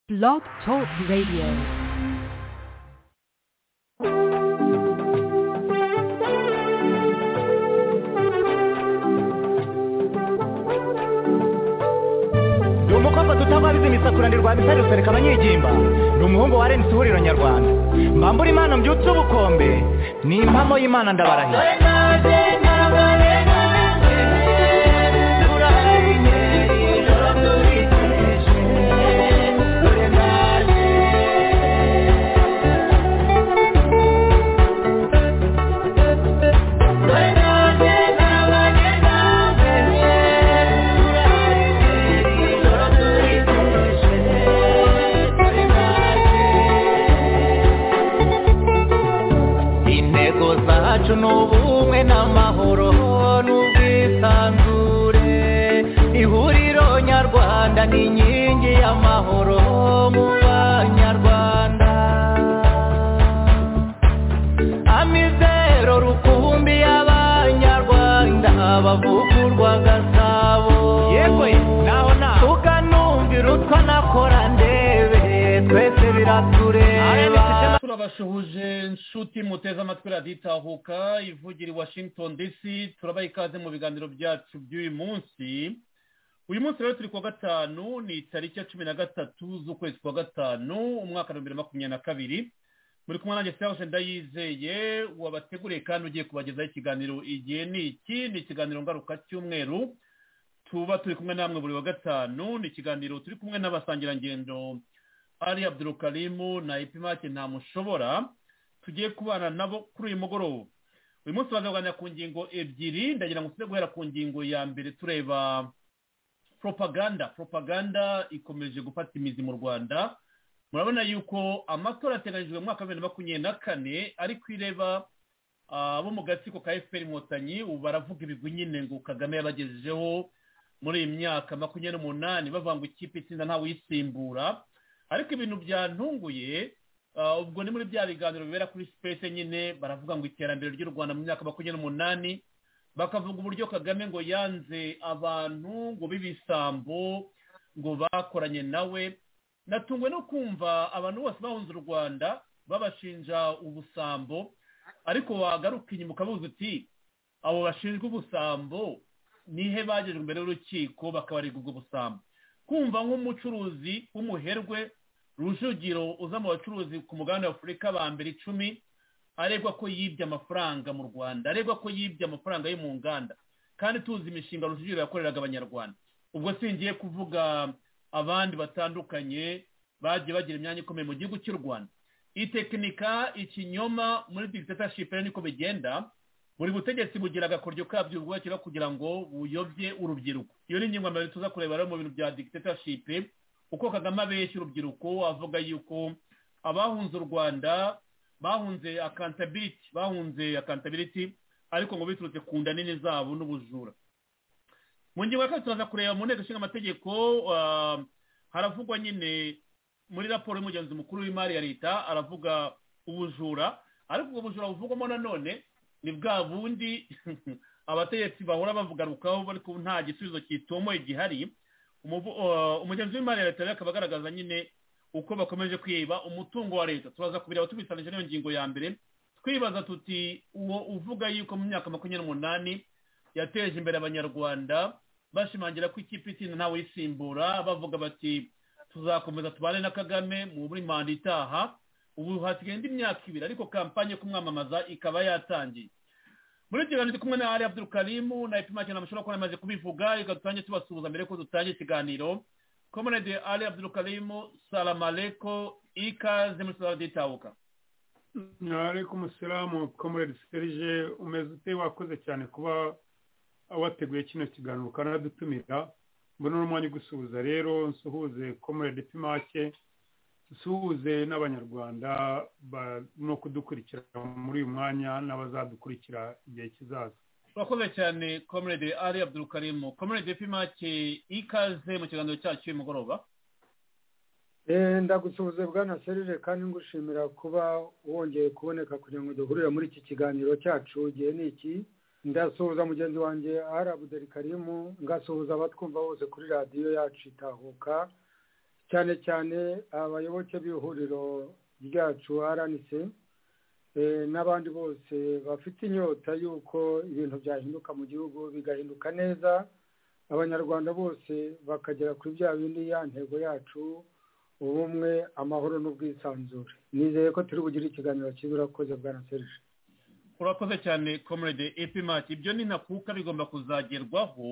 Blog Talk Radio. ni umukobwa tutababizi misakuranirwa bisari rusereka abanyigimba ni umuhungu wa renisi ihuriro nyarwanda mbambura imana mbyutse ubukombe ni impamo y'imana ndabarahira intego zacu ni ubumwe n'amahoro n'ubwisanzure ihuriro nyarwanda ni inkingi y'amahoro mu banyarwanda amizero rukumbi y'abanyarwanda bavugurwa gasabo Yego, naho naho. tukanumvira utwa nakora ndebe twese biratureba turabasuhuje nshuti muteze amatwi raditahuka ivugira i washington dc turabaha ikaze mu biganiro byacu by'uyu munsi uyu munsi rero turi kuwa gatanu ni tariki ya cumi na gatatu z'ukwezi kwa gatanu umwaka wa bibiri na makumyabiri na kabiri muri kumwe nanjye serge ndayizeye wabateguriye kandi ugiye kubagezaho ikiganiro igihe ni iki ni ikiganiro ngaruka cy'umweru tuba turi kumwe namwe buri wa gatanu ni ikiganiro turi kumwe n'abasangirangendo ari abdurukarimu na ipimake ntamushobora tugiye kubana nabo kuri uyu mugoroba uyu munsi bazaganira ku ngingo ebyiri ndagira ngo tujye guhera ku ngingo ya mbere tureba propaganda propaganda ikomeje gufata imizi mu rwanda murabona yuko amatora ateganyijwe mu mwaka wa bibiri na makumyabiri na kane ari kwireba abo mu gatsiko ka efuperi inkotanyi ubu baravuga ibigwi nyine ngo kagame yabagejejeho muri iyi myaka makumyabiri n'umunani bavanga ikipe itsinda ntawuyisimbura ariko ibintu byantunguye ah, ubwo ni muri bya biganiro bibera kuri sipesi nyine baravuga ngo iterambere ry'u rwanda mu myaka makumyabiri n'umunani bakavuga uburyo kagame ngo yanze abantu ngo b'ibisambo ngo bakoranye nawe natunguwe no kumva abantu bose bahunze u rwanda babashinja ubusambo ariko wagaruka inyuma ukabuza uti abo bashinjwa ubusambo nihe bagejwe imbere y'urukiko bakabarirwa ubwo busambo kumva nk'umucuruzi w'umuherwe rujugiro uza mu bacuruzi ku mugabane wa afurika ba mbere icumi aregwa ko yibye amafaranga mu rwanda aregwa ko yibye amafaranga yo mu nganda kandi tuzi imishinga rujugiro yakoreraga abanyarwanda ubwo singiye kuvuga abandi batandukanye bagiye bagira imyanya ikomeye mu gihugu cy'u rwanda itekinika ikinyoma muri dictatorship rero niko bigenda buri butegetsi bugira agakoryo kabyo bwubakira kugira ngo buyobye urubyiruko iyo ni ingingo mbere tuza kureba rero mu bintu bya dictatorship uko kagame abeshya urubyiruko avuga yuko abahunze u rwanda bahunze accountability bahunze accountability ariko ngo biturutse ku nda nini zabo n'ubujura mu ngingo ya kabiri turaza kureba mu nteko ishinga amategeko ah, haravugwa nyine muri raporo y'umugenzi mukuru w'imari ya leta aravuga ubujura ariko ubwo bujura buvugwamo nanone ni bwa bundi abategetsi bahora bavugarukaho ariko nta gisubizo kitomoye gihari Umuvu- uh, umugenzi w'imari ya leta rero akaba agaragaza nyine uko bakomeje kwiba umutungo wa leta turaza kubireba tubisanije n'iyo ngingo ya mbere twibaza tuti uwo uvuga yuko mu myaka makumyabiri n'umunani yateje imbere abanyarwanda bashimangira ko ikipe itsinda ntawe uyisimbura bavuga bati tuzakomeza tubane na kagame mu muri manda itaha ubu hasigaye indi myaka ibiri ariko kampanye yo kumwamamaza ikaba yatangiye muri ibyo biganiro turi kumwe na ari abdurukarimu na ipimake ntamushobora kubona amaze kubivuga reka dutange tubasuhuza mbere ko dutangira ikiganiro komunede ari abdurukarimu salamaleko ikaze muri sitade y'itahuka Ntareko umusiramu komuredi serije umeze ute wakoze cyane kuba wateguye kino kiganiro ukanadutumira mbona uno mwanya ugusuhuza rero nsuhuze komuredi pimake dusuhuze n'abanyarwanda ba- no kudukurikira muri uyu mwanya n'abazadukurikira igihe kizaza urakoze cyane komunede ari abdurukarimu komunede ipimake ikaze mu kiganiro cyacu uyu mugoroba Eh, ndagusuhuze bwana serire kandi ngushimira kuba wongeye kuboneka kugira ngo duhurire muri iki kiganiro cyacu igihe ni iki ndasuhuza mugenzi wanjye ari abuderi karimu ngasuhuza abatwumva bose kuri radiyo yacu itahuka cyane cyane abayoboke b'ihuriro ryacu aranitse n'abandi bose bafite inyota y'uko ibintu byahinduka mu gihugu bigahinduka neza abanyarwanda bose bakagera kuri bya bindi ya ntego yacu ubumwe amahoro n'ubwisanzure nizeye ko turi bugire ikiganiro cyiza urakoze bwa serije urakoze cyane comrade epimati ibyo ni ntakuka bigomba kuzagerwaho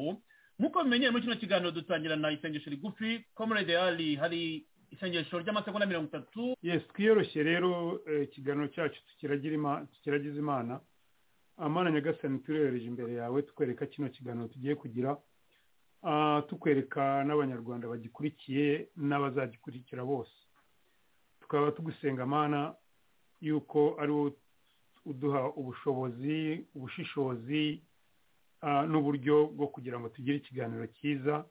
nk'uko bimenyeye muri kino kiganiro dutangira na isengesho rigufi comrade ali hari isengesho ry'amasegonda mirongo itatu yes twiyoroshye rero ikiganiro cyacu tukiragize imana amana nyagasani turerereje imbere yawe tukwereka kino kiganiro tugiye kugira tukwereka n'abanyarwanda bagikurikiye n'abazagikurikira bose tukaba tugusenga amana y'uko ari wowe uduha ubushobozi ubushishozi n'uburyo bwo kugira ngo tugire ikiganiro cyiza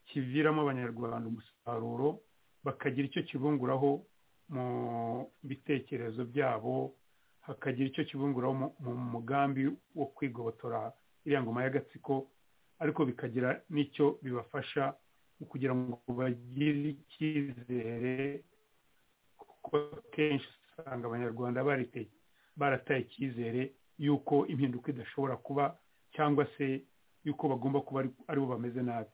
kiviramo abanyarwanda umusaruro bakagira icyo kibunguraho mu bitekerezo byabo hakagira icyo kibunguraho mu mugambi wo kwigobotora iriya ngoma y'agatsiko ariko bikagira n'icyo bibafasha mu kugira ngo bagire icyizere kuko akenshi usanga abanyarwanda barataye icyizere y'uko impinduka idashobora kuba cyangwa se y'uko bagomba kuba ari bo bameze nabi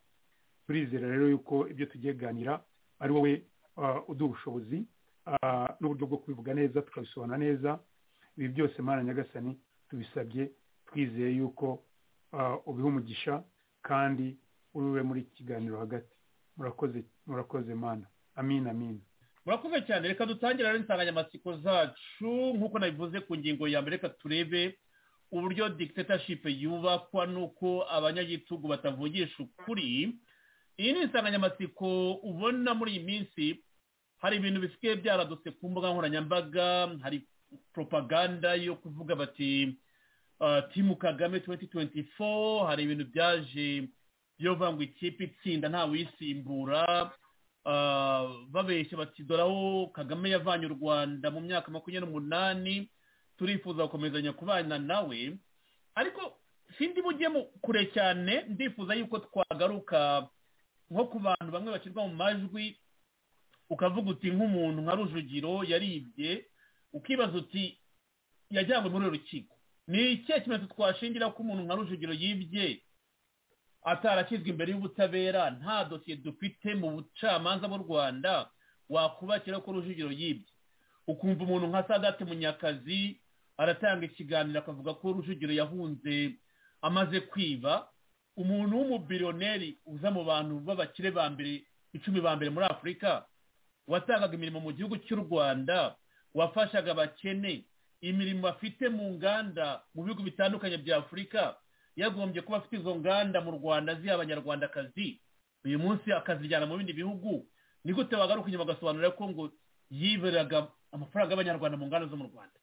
turizera rero y'uko ibyo tugiye kuganira ari wowe uduha ubushobozi n'uburyo bwo kubivuga neza tukabisobanura neza ibi byose mwana nyagasani tubisabye twizeye y'uko ubiha umugisha kandi urube muri iki kiganiro hagati murakoze murakoze mwana amin amin murakoze cyane reka dutangire rero insanganyamatsiko zacu nk'uko nabivuze ku ngingo ya mbere reka turebe uburyo dictatorship yubakwa n'uko abanyagitugu batavugisha ukuri iyi ni insanganyamatsiko ubona muri iyi minsi hari ibintu bisigaye byaradutse ku mbuga nkoranyambaga hari propaganda yo kuvuga bati timu kagame 2024 hari ibintu byaje biyovuga ngo ikipe itsinda ntawisimbura babeshya bati doraho kagame yavanye u rwanda mu myaka makumyabiri n'umunani turifuza gukomezanya kubana nawe ariko sindi mujye kure cyane ndifuza yuko twagaruka nko ku bantu bamwe bashyirwa mu majwi ukavuga uti nk'umuntu nka rujugiro yaribye ukibaza uti yajyanywe muri urukiko ni ikihe kimenyetso twashingira ko umuntu nka rujugiro yibye atarakizwa imbere y'ubutabera nta dosiye dufite mu bucamanza bw'u rwanda wakubakira ko rujugiro yibye ukumva umuntu nka sadate munyakazi aratanga ikiganiro akavuga ko rujugiro yahunze amaze kwiba umuntu w'umubiliyoneri uza mu bantu b'abakire ba mbere icumi ba mbere muri afurika watangaga imirimo mu gihugu cy'u rwanda wafashaga abakene imirimo afite mu nganda mu bihugu bitandukanye bya afurika yagombye kuba afite izo nganda mu rwanda ziha abanyarwandakazi uyu munsi akazijyana mu bindi bihugu ni gute wagaruka inyuma agasobanurira ko ngo yiberaga amafaranga y'abanyarwanda mu nganda zo mu rwanda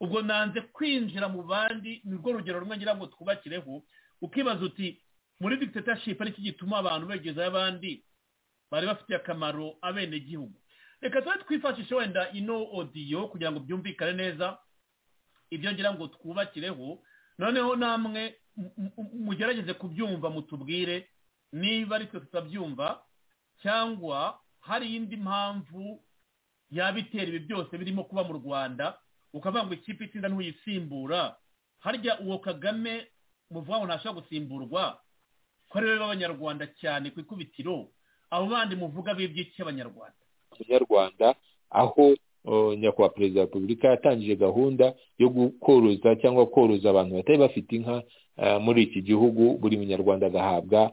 ubwo nanze kwinjira mu bandi ni rwo rugero rumwe ngira ngo twubakireho ukibaza uti muri dictatorship ariko gituma abantu begezaho abandi bari bafitiye akamaro abenegihugu reka tube twifashishe wenda ino odiyo kugira ngo byumvikane neza ibyo ngira ngo twubakireho noneho namwe mugerageze kubyumva mutubwire niba ari twe tutabyumva cyangwa hari indi mpamvu yaba itera ibi byose birimo kuba mu rwanda ukavuga ngo ikipe itsinda ntuyisimbura harya uwo kagame muvuga ngo ntashobora gusimburwa ko ari we b'abanyarwanda cyane ku ikubitiro abo bandi muvuga bibye iki abanyarwanda abanyarwanda aho nyakubahwa perezida wa repubulika yatangije gahunda yo koroza cyangwa koroza abantu batari bafite inka muri iki gihugu buri munyarwanda agahabwa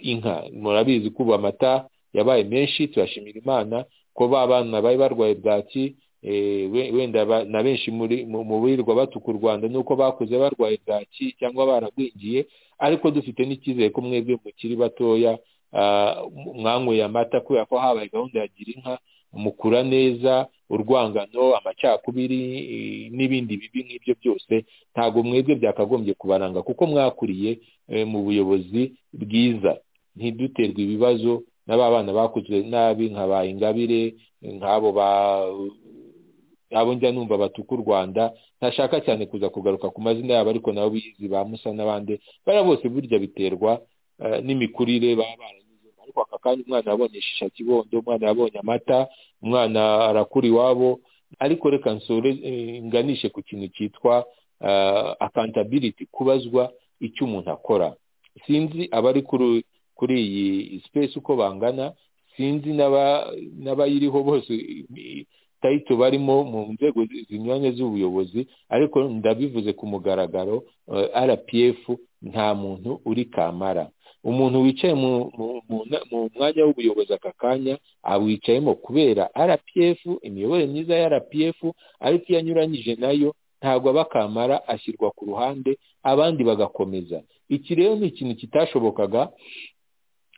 inka murabizi ko ubu amata yabaye menshi turashimira imana ko ba bana bari barwaye bwaki wenda na benshi mu birirwa batuka u rwanda nuko bakuze barwaye bwaki cyangwa baragwingiye ariko dufite n'icyizere ko mwebwe mukiri batoya mwanyweye amata kubera ko habaye gahunda ya gira inka mukura neza urwangano amacakubiri n'ibindi bibi nk'ibyo byose ntabwo mwebwe byakagombye kubaranga kuko mwakuriye mu buyobozi bwiza ntiduterwe ibibazo n'aba bana bakozwe nabi nka ba ingabire nk'abo ba abo njya numva batuka u rwanda ntashaka cyane kuza kugaruka ku mazina yabo ariko nabo bizi ba musa n'abandi bariya bose burya biterwa n'imikurire baba baranyuzemo ariko ako aka kanya umwana yabonye ishisha kibondo umwana yabonye amata umwana arakura iwabo ariko reka nsore eh, nganishe ku kintu cyitwa ah, accountability kubazwa icyo umuntu akora sinzi abari kuri kuri iyi space uko bangana sinzi n'aba- n'abayiriho bose i- tayito barimo mu nzego zi- zinyuranye z'ubuyobozi ariko ndabivuze ku mugaragaro eh, rpf nta muntu uri kamara umuntu wicaye mu mu- mu na- mu mwanya w'ubuyobozi aka kanya awicayemo kubera rpf imiyoborere myiza ya rpf ariko iyo anyuranyije nayo ntabwo aba kamara ashyirwa ku ruhande abandi bagakomeza iki rero ni ikintu kitashobokaga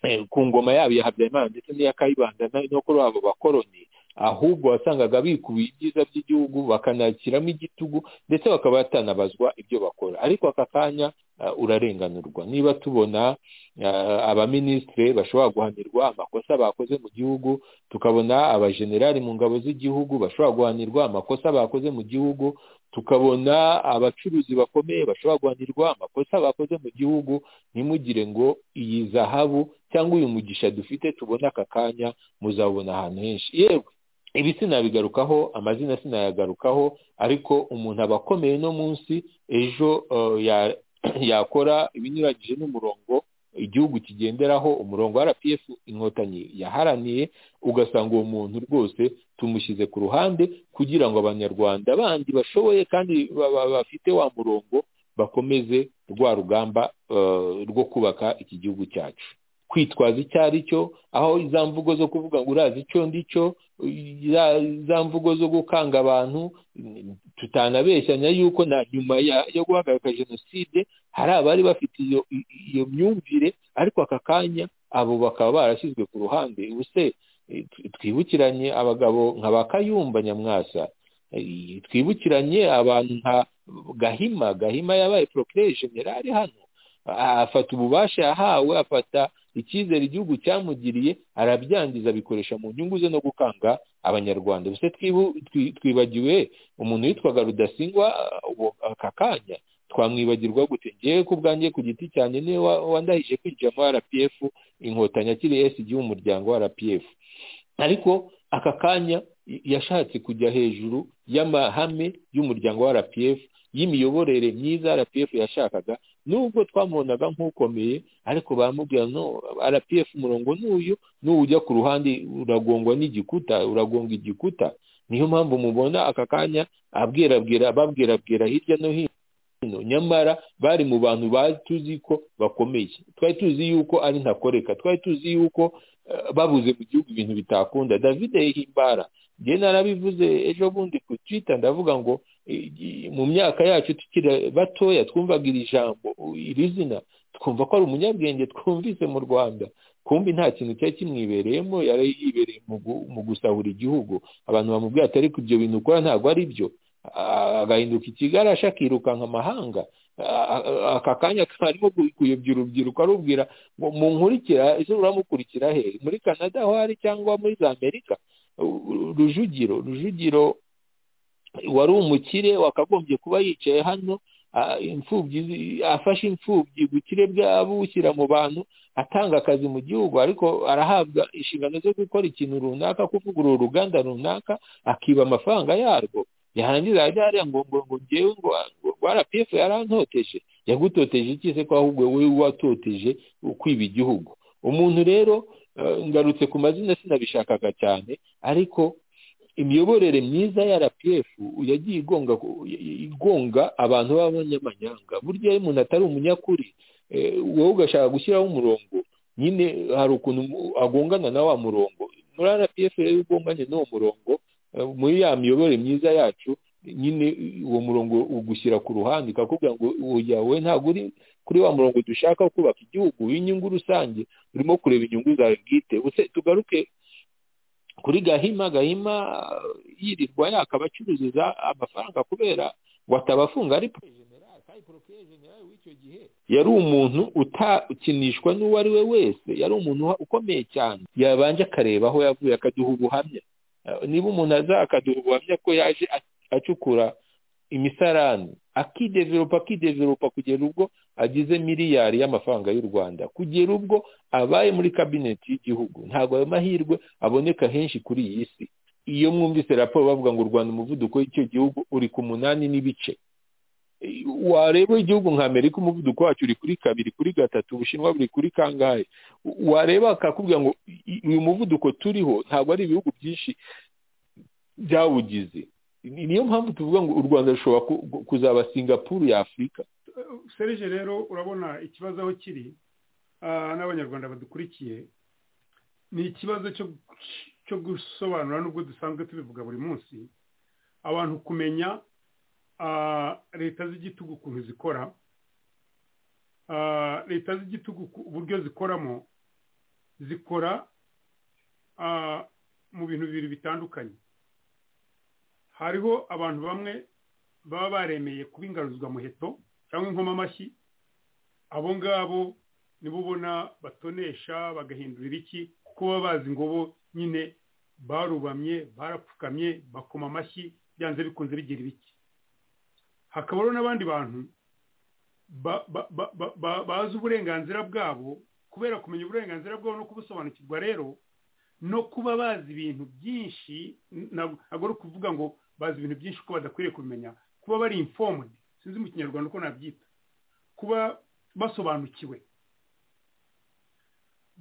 eh, ku ngoma yabo ya habyarimana ndetse n'iya kayibanda na- no kuri abo bakoroni ahubwo wasangaga bikubiye ibyiza by'igihugu bakanakiramo igitugu ndetse bakaba batanabazwa ibyo bakora ariko aka kanya ah, urarenganurwa niba tubona ah, abaminisitiri bashobora guhanirwa amakosa bakoze mu gihugu tukabona abajenerali mu ngabo z'igihugu bashobora guhanirwa amakosa bakoze mu gihugu tukabona abacuruzi bakomeye bashobora guhanirwa amakosa bakoze mu gihugu ntimugire ngo iyi zahabu cyangwa uyu mugisha dufite tubona aka kanya muzabona ahantu henshi yewe ibi sinabigarukaho amazina sinayagarukaho ariko umuntu aba akomeye no munsi ejo eh, ya- yakora ibinyuranyije n'umurongo igihugu kigenderaho umurongo wa rpf inkotanyi yaharaniye ugasanga uwo muntu rwose tumushyize ku ruhande kugira ngo abanyarwanda bandi bashoboye kandi ba- ba- bafite wa murongo bakomeze rwa rugamba eh, rwo kubaka iki gihugu cyacu kwitwaza icyo ari cyo aho za mvugo zo kuvuga ngo urazi icyo ndi cyo za- za mvugo zo gukanga abantu mm, tutanabeshyanya yuko na nyuma ya- yo guhagarika jenoside hari abari bafite iyo i- iyo myumvire ariko aka kanya abo bakaba barashyizwe ku ruhande ubuse eh, tw- twibukiranye abagabo nka ba kayumba nyamwasa Eh, twibukiranye abantu nka gahima gahima yabaye procureur general hano Ah, afata ububasha yahawe afata icyizere igihugu cyamugiriye arabyangiza abikoresha mu nyungu ze no gukanga abanyarwanda gusa twibu- twi- twibagiwe umuntu witwaga rudasingwa ah, uwo- aka kanya twamwibagirwa gute ngewe ku bwanjye ku giti cyanjye niwe wa- wandahije kwinjira muri rpf inkotanyi akiri esigi w'umuryango wa rpf ariko aka kanya y- yashatse kujya hejuru y'amahame y'umuryango wa rpf y'imiyoborere myiza rpf yashakaga nubwo twamubonaga nk'ukomeye ariko baramubwira no rpf umurongo n'uyu n'ujya ku ruhande uragongwa n'igikuta uragonga igikuta niyo mpamvu mubona aka kanya abwirabwira babwirabwira hirya no hino hino nyamara bari mu bantu ba- tuzi ko bakomeye twari tuzi yuko ari ntakoreka twari tuzi yuko eh, babuze mu gihugu ibintu bitakunda david himbara njye narabivuze ejo bundi ku twitter ndavuga ngo eh, mu myaka yacu tukiri batoya twumvaga iri jambo iri zina twumva ko ari umunyabwenge twumvise mu rwanda kumbi nta kintu cyari kimwibereyemo yari yibereye mu gu- mu gusahura igihugu abantu bamubwira ati ariko ibyo bintu ukora ntabwo ari byo Ah, agahinduka ikigarasha akirukanka amahanga Ah, ah, aka kanya karimo ku- kuyobya urubyiruko arubwira ngo munkurikira ese uramukurikira he muri canada aho ari cyangwa muri za amerika U- u- rujugiro rujugiro wari umukire wakagombye kuba yicaye hano ah, imfubyi zi- afashe imfubyi ubukire bwabo bushyira mu bantu atanga akazi mu gihugu ariko arahabwa inshingano zo gukora ikintu runaka kuvugurura uruganda runaka akiba amafaranga yarwo yarangiza yajya hariya ngo ngo ngo ngewe ngo ngo rpf yarantoteje yagutoteje iki se ko ahubwo wowe watoteje kwiba igihugu umuntu rero eh, ngarutse ku mazina sinabishakaga cyane ariko imiyoborere myiza ya rpf yagiye igonga igonga abantu b'abanyamanyanga burya iyo umuntu atari umunyakuri eh, wowe ugashaka gushyiraho umurongo nyine hari ukuntu mu- agongana na wa murongo muri rpf rero iyo ugonganye n'uwo murongo eh, muri ya miyoborere myiza yacu nyine uwo murongo ugushyira ku ruhande ikakubwira ngo oya wowe ntabwo uri kuri wa murongo dushaka wo kubaka igihugu w'inyungu rusange urimo kureba inyungu zawe bwite Ubuse tugaruke kuri gahima gahima uh, yirirwa yaka abacururiza amafaranga kubera ngo atabafunga ari generali kandi porokeye generali w'icyo gihe yari umuntu utakinishwa n'uwo ari we wese yari umuntu uha- ukomeye cyane yabanje akareba aho yavuye akaduha ubuhamya Uh, niba umuntu aza akaduha ubuhamya ko yaje a- acukura imisarani akideveropa akideveropa kugera ubwo agize miliyari y'amafaranga y'u rwanda kugera ubwo abaye muri kabineti y'igihugu ntabwo ayo mahirwe aboneka henshi kuri iyi si iyo mwumvise raporo bavuga ngo u rwanda umuvuduko w'icyo gihugu uri ku munani n'ibice wareba igihugu nka amerika umuvuduko wacyo uri kuri kabiri kuri gatatu ubushinwa buri kuri kangahe wareba akakubwira ngo uyu muvuduko turiho ntabwo ari ibihugu byinshi byawugize niyo mpamvu tuvuga ngo u rwanda rushobora kuzaba singapuru ya afurika serije rero urabona ikibazo aho kiri n'abanyarwanda badukurikiye ni ikibazo cyo gusobanura n'ubwo dusanzwe tubivuga buri munsi abantu kumenya leta z'igitugu ukuntu zikora leta z'igitugu uburyo zikoramo zikora mu bintu bibiri bitandukanye hariho abantu bamwe baba baremeye kuba ingaruzwamuheto cyangwa inkoma amashyi abo ngabo nibo ubona batonesha bagahindurira iki kuko baba bazi ngo bo nyine barubamye barapfukamye bakoma amashyi byanze bikunze bigira ibiki hakabaho n'abandi bantu bazi uburenganzira bwabo kubera kumenya uburenganzira bwabo no kubusobanukirwa rero no kuba bazi ibintu byinshi ntabwo ari ukuvuga ngo bazi ibintu byinshi uko badakwiriye kubimenya kuba bari informed sinzi mu kinyarwanda uko nabyita kuba basobanukiwe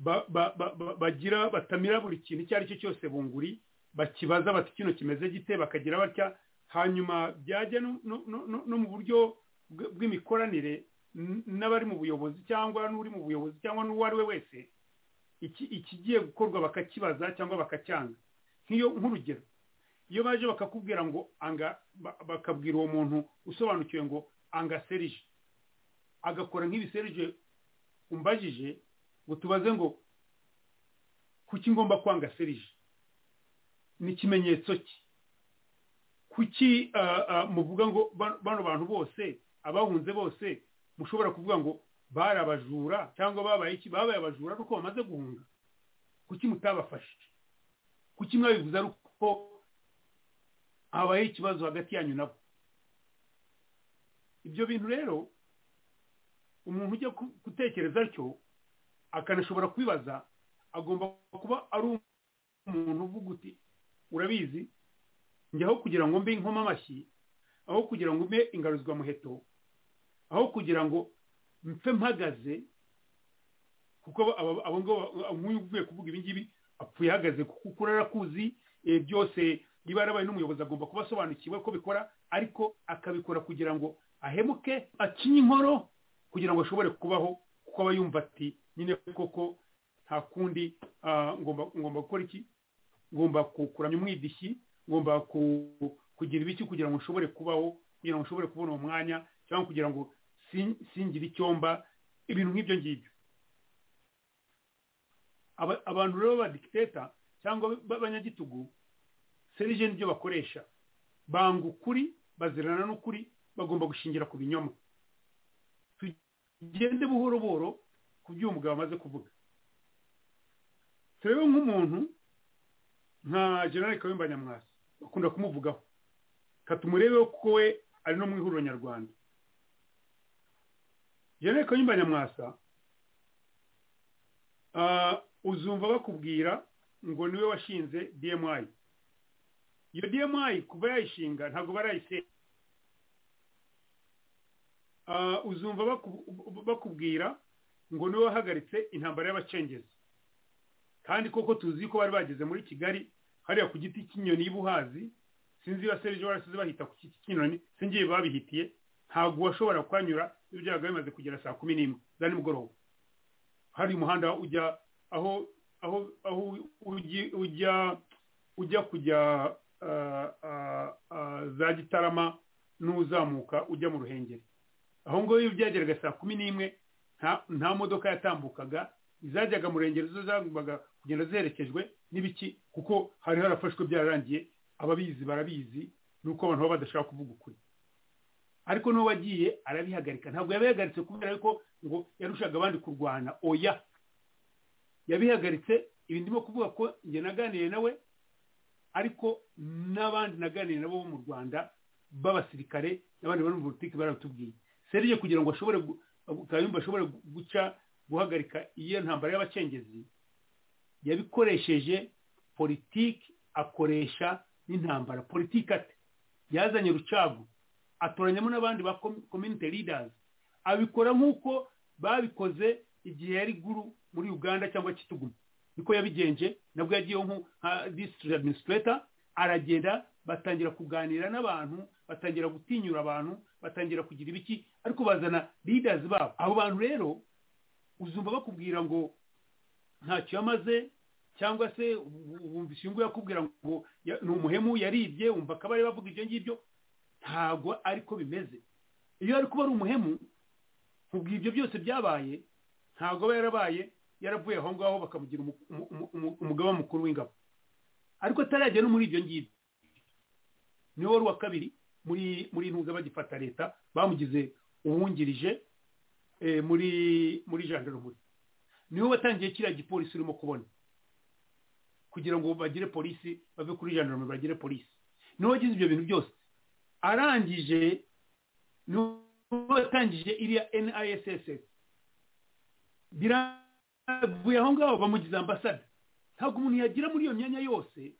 bagira batamira buri kintu icyo ari cyo cyose bunguri bakibaza bati kino kimeze gite bakagira batya hanyuma byajya no mu buryo bw'imikoranire n'abari mu buyobozi cyangwa n'uri mu buyobozi cyangwa n'uwo ari we wese ikigiye gukorwa bakakibaza cyangwa bakacyanga nk'iyo nk'urugero iyo baje bakakubwira ngo anga bakabwira uwo muntu usobanukiwe ngo anga serije agakora nk'ibiserije umbajije ngo tubaze ngo kuki ngomba kwanga serije ni ikimenyetso ki kuki muvuga ngo bano bantu bose abahunze bose mushobora kuvuga ngo bari abajura cyangwa babaye iki babaye abajura ari uko bamaze guhunga kuki mutabafashe kuki mwabivuze ari uko habaye ikibazo hagati yanyu nabo ibyo bintu rero umuntu ujya gutekereza atyo akanashobora kubibaza agomba kuba ari umuntu uvuga uti urabizi njyaho kugira ngo mbe inkoma amashyi aho kugira ngo mbe ingaruzwamuheto aho kugira ngo mpfe mpagaze kuko abo ngabo nk'uyu uvuye kuvuga ibingibi apfuye ahagaze kuko urarakuzi byose niba yarabaye n'umuyobozi agomba kuba asobanukiwe ko bikora ariko akabikora kugira ngo ahemuke akinye inkoro kugira ngo ashobore kubaho kuko aba yumva ati nyine koko nta kundi ngomba gukora iki ngomba kukuramya umwidishyi ngomba kugira ibiki kugira ngo ushobore kubaho kugira ngo ushobore kubona uwo mwanya cyangwa kugira ngo singire icyomba ibintu nk'ibyo ngibyo abantu rero b'abadikiteta cyangwa b'abanyagitugu serije nibyo bakoresha banga ukuri bazirana n'ukuri bagomba gushingira ku binyoma tugende buhoro buhoro ku byo uwo mugabo amaze kuvuga turebe nk'umuntu nka generale kawemba nyamwasi bakunda kumuvugaho katumurebe kuko we ari no mu ihuriro nyarwanda jenere kayumba nyamwasa uzumva bakubwira ngo niwe washinze dmi iyo dmi kuva yayishinga ntabwo barayisenya uzumva bakubwira ngo niwe wahagaritse intambara y'abacengezi kandi koko tuzi ko bari bageze muri kigali hariya ku giti cy'inyoni y'ubuhazi sinzi ba serije warasize bahita ku giti cy'inyoni singiye babihitiye ntabwo washobora kuhanyura ibyago bimaze kugera saa kumi n'imwe za nimugoroba hari umuhanda ujya aho aho aho ujya ujya kujya za gitarama n'uzamuka ujya mu ruhengeri aho ngaho iyo byageraga saa kumi n'imwe nta modoka yatambukaga izajyaga mu rengero zo zagombaga kugenda ziherekejwe n'ibiki kuko hari harafashwe byararangiye ababizi barabizi nuko abantu baba badashaka kuvuga ukuri ariko n'uwo wagiye arabihagarika ntabwo yabihagaritse kubera ko ngo yarushaga abandi kurwana oya yabihagaritse ibi ndimo kuvuga ko njye naganiye nawe ariko n'abandi naganiye nabo bo mu rwanda b'abasirikare n'abandi bari mu politiki baratubwiye serije kugira ngo ashobore kayumba ashobore guca guhagarika iyo ntambara y'abacengezi yabikoresheje politiki akoresha n'intambara politiki ate yazanye rucagu atoranyamo n'abandi ba community leaders abikora nk'uko babikoze igihe yari guru muri uganda cyangwa kituguma niko yabigenje nabwo yagiyeho nka district administrator aragenda batangira kuganira n'abantu batangira gutinyura abantu batangira kugira ibiki ariko bazana leaders babo abo bantu rero uzumva bakubwira ngo ntacyo yamaze cyangwa se wumva ishyungu yakubwira ngo ni umuhemu yaribye wumva akaba ari bavuga ibyo ngibyo ntabwo ariko bimeze iyo ari kuba ari umuhemu ubwo ibyo byose byabaye ntabwo aba yarabaye yaravuye aho ngaho bakamugira umugaba mukuru w'ingabo ariko atarajya no muri ibyo ngibyo ni wari uwa kabiri muri muri intuza bagifata leta bamugize uwungirije muri muri jandarumuri niwe watangiye kiriya gipolisi urimo kubona kugira ngo bagire polisi bave kuri jandarumuri bagire polisi niwe wagize ibyo bintu byose arangije watangije iriya nisss biravuye aho ngaho bamugize ambasade ntabwo umuntu yagira muri iyo myanya yose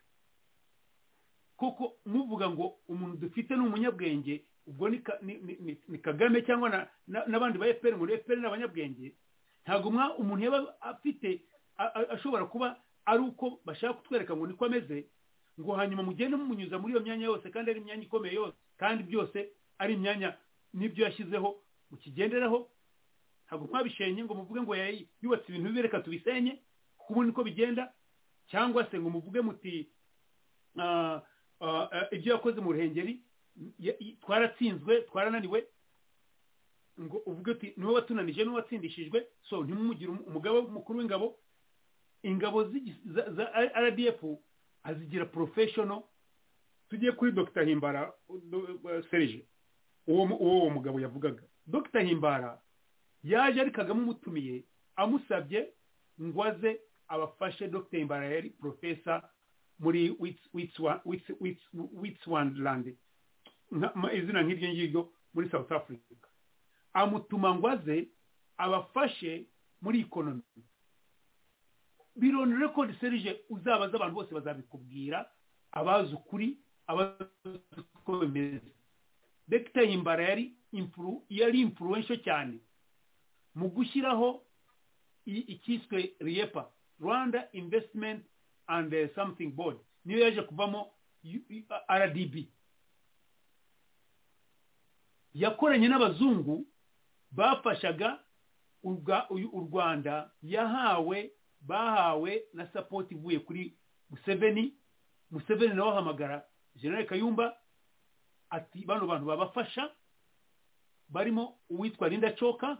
kuko muvuga ngo umuntu dufite ni umunyabwenge ubwo ni kagame cyangwa n'abandi ba efuperi ngo efuperi ni abanyabwenge ntabwo umuntu yaba afite ashobora kuba ari uko bashaka kutwereka ngo niko ameze ngo hanyuma mugende mumunyuza muri iyo myanya yose kandi ari imyanya ikomeye yose kandi byose ari imyanya n'ibyo yashyizeho mukigenderaho ntabwo twabishenye ngo muvuge ngo yubatse ibintu bibi reka tubisenye kuko ubu niko bigenda cyangwa se ngo muvuge muti ibyo yakoze mu ruhengeri twaratsinzwe twarananiwe ngo uvuge uti niwe watunanije niwe watsindishijwe so ntimumugire umugabo mukuru w'ingabo ingabo za rdf azigira porofeshono tugiye kuri dr himbara serije uwo uwo mugabo yavugaga dr himbara yaje ari kagame umutumiye amusabye ngo aze abafashe dr himbara yari porofesa muri witswandland izina nk'iryo ngiryo muri south africa amutuma ngo aze abafashe muri ikonomi bironi rekodi serije uzabaza abantu bose bazabikubwira abazi ukuri abazi uko bimeze dr himbara yari impuru yari impuruwensho cyane mu gushyiraho ikiswe riyepa rwanda investment and uh, something board niyo yaje kuvamo rdb yakoranye n'abazungu bafashaga u rwanda yahawe bahawe na sapoti ivuye kuri museveni museveni nawe ahamagara general kayumba ati bano bantu babafasha barimo uwitwa Linda Choka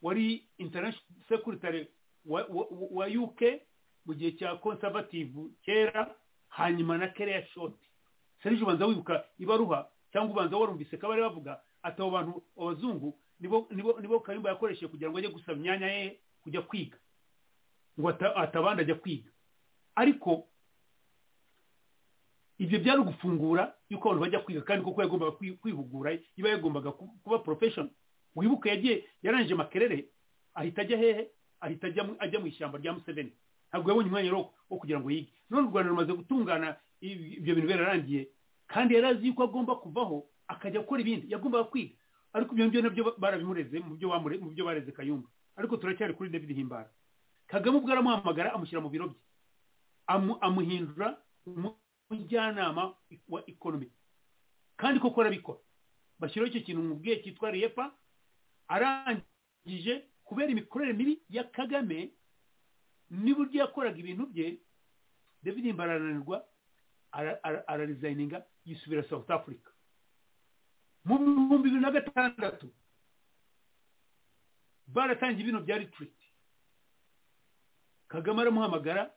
wari international secretary wa, wa, wa UK mu gihe cya conservative kera hanyuma na Kerea Short Serge ubanza wibuka ibaruha cyangwa ubanza warumvise ko bari bavuga ati abo bantu abazungu nibo nibo nibo Kayumba yakoresheje kugira ngo ajye gusaba imyanya ye kujya kwiga ngo atabanda ajya kwiga ariko ibyo byari ugufungura yuko abantu bajya kwiga kandi kuko yagombaga kwihugura iba yagombaga kuba porofeshoni wibuke yagiye yarangije makerere ahita ajya hehe ahita ajya mu ishyamba rya museveni ntabwo yabonye umwanya wo kugira ngo yige none u rwanda rumaze gutungana ibyo bintu birarangiye kandi yari azi yuko agomba kuvaho akajya gukora ibindi yagombaga kwiga ariko ibyo ngibyo nabyo barabimureze mu byo bareze kayumba ariko turacyari kuri david himbara kagame ubwo aramuhamagara amushyira mu biro bye amuhindura umujyanama wa ikonomi kandi koko arabikora bashyiraho icyo kintu mubwiye cyitwa repa arangije kubera imikorere mibi ya kagame n'uburyo yakoraga ibintu bye david mbarananirwa ararizayininga yisubira south africa mu bihumbi bibiri na gatandatu baratangiye ibintu bya ritiriti kagame aramuhamagara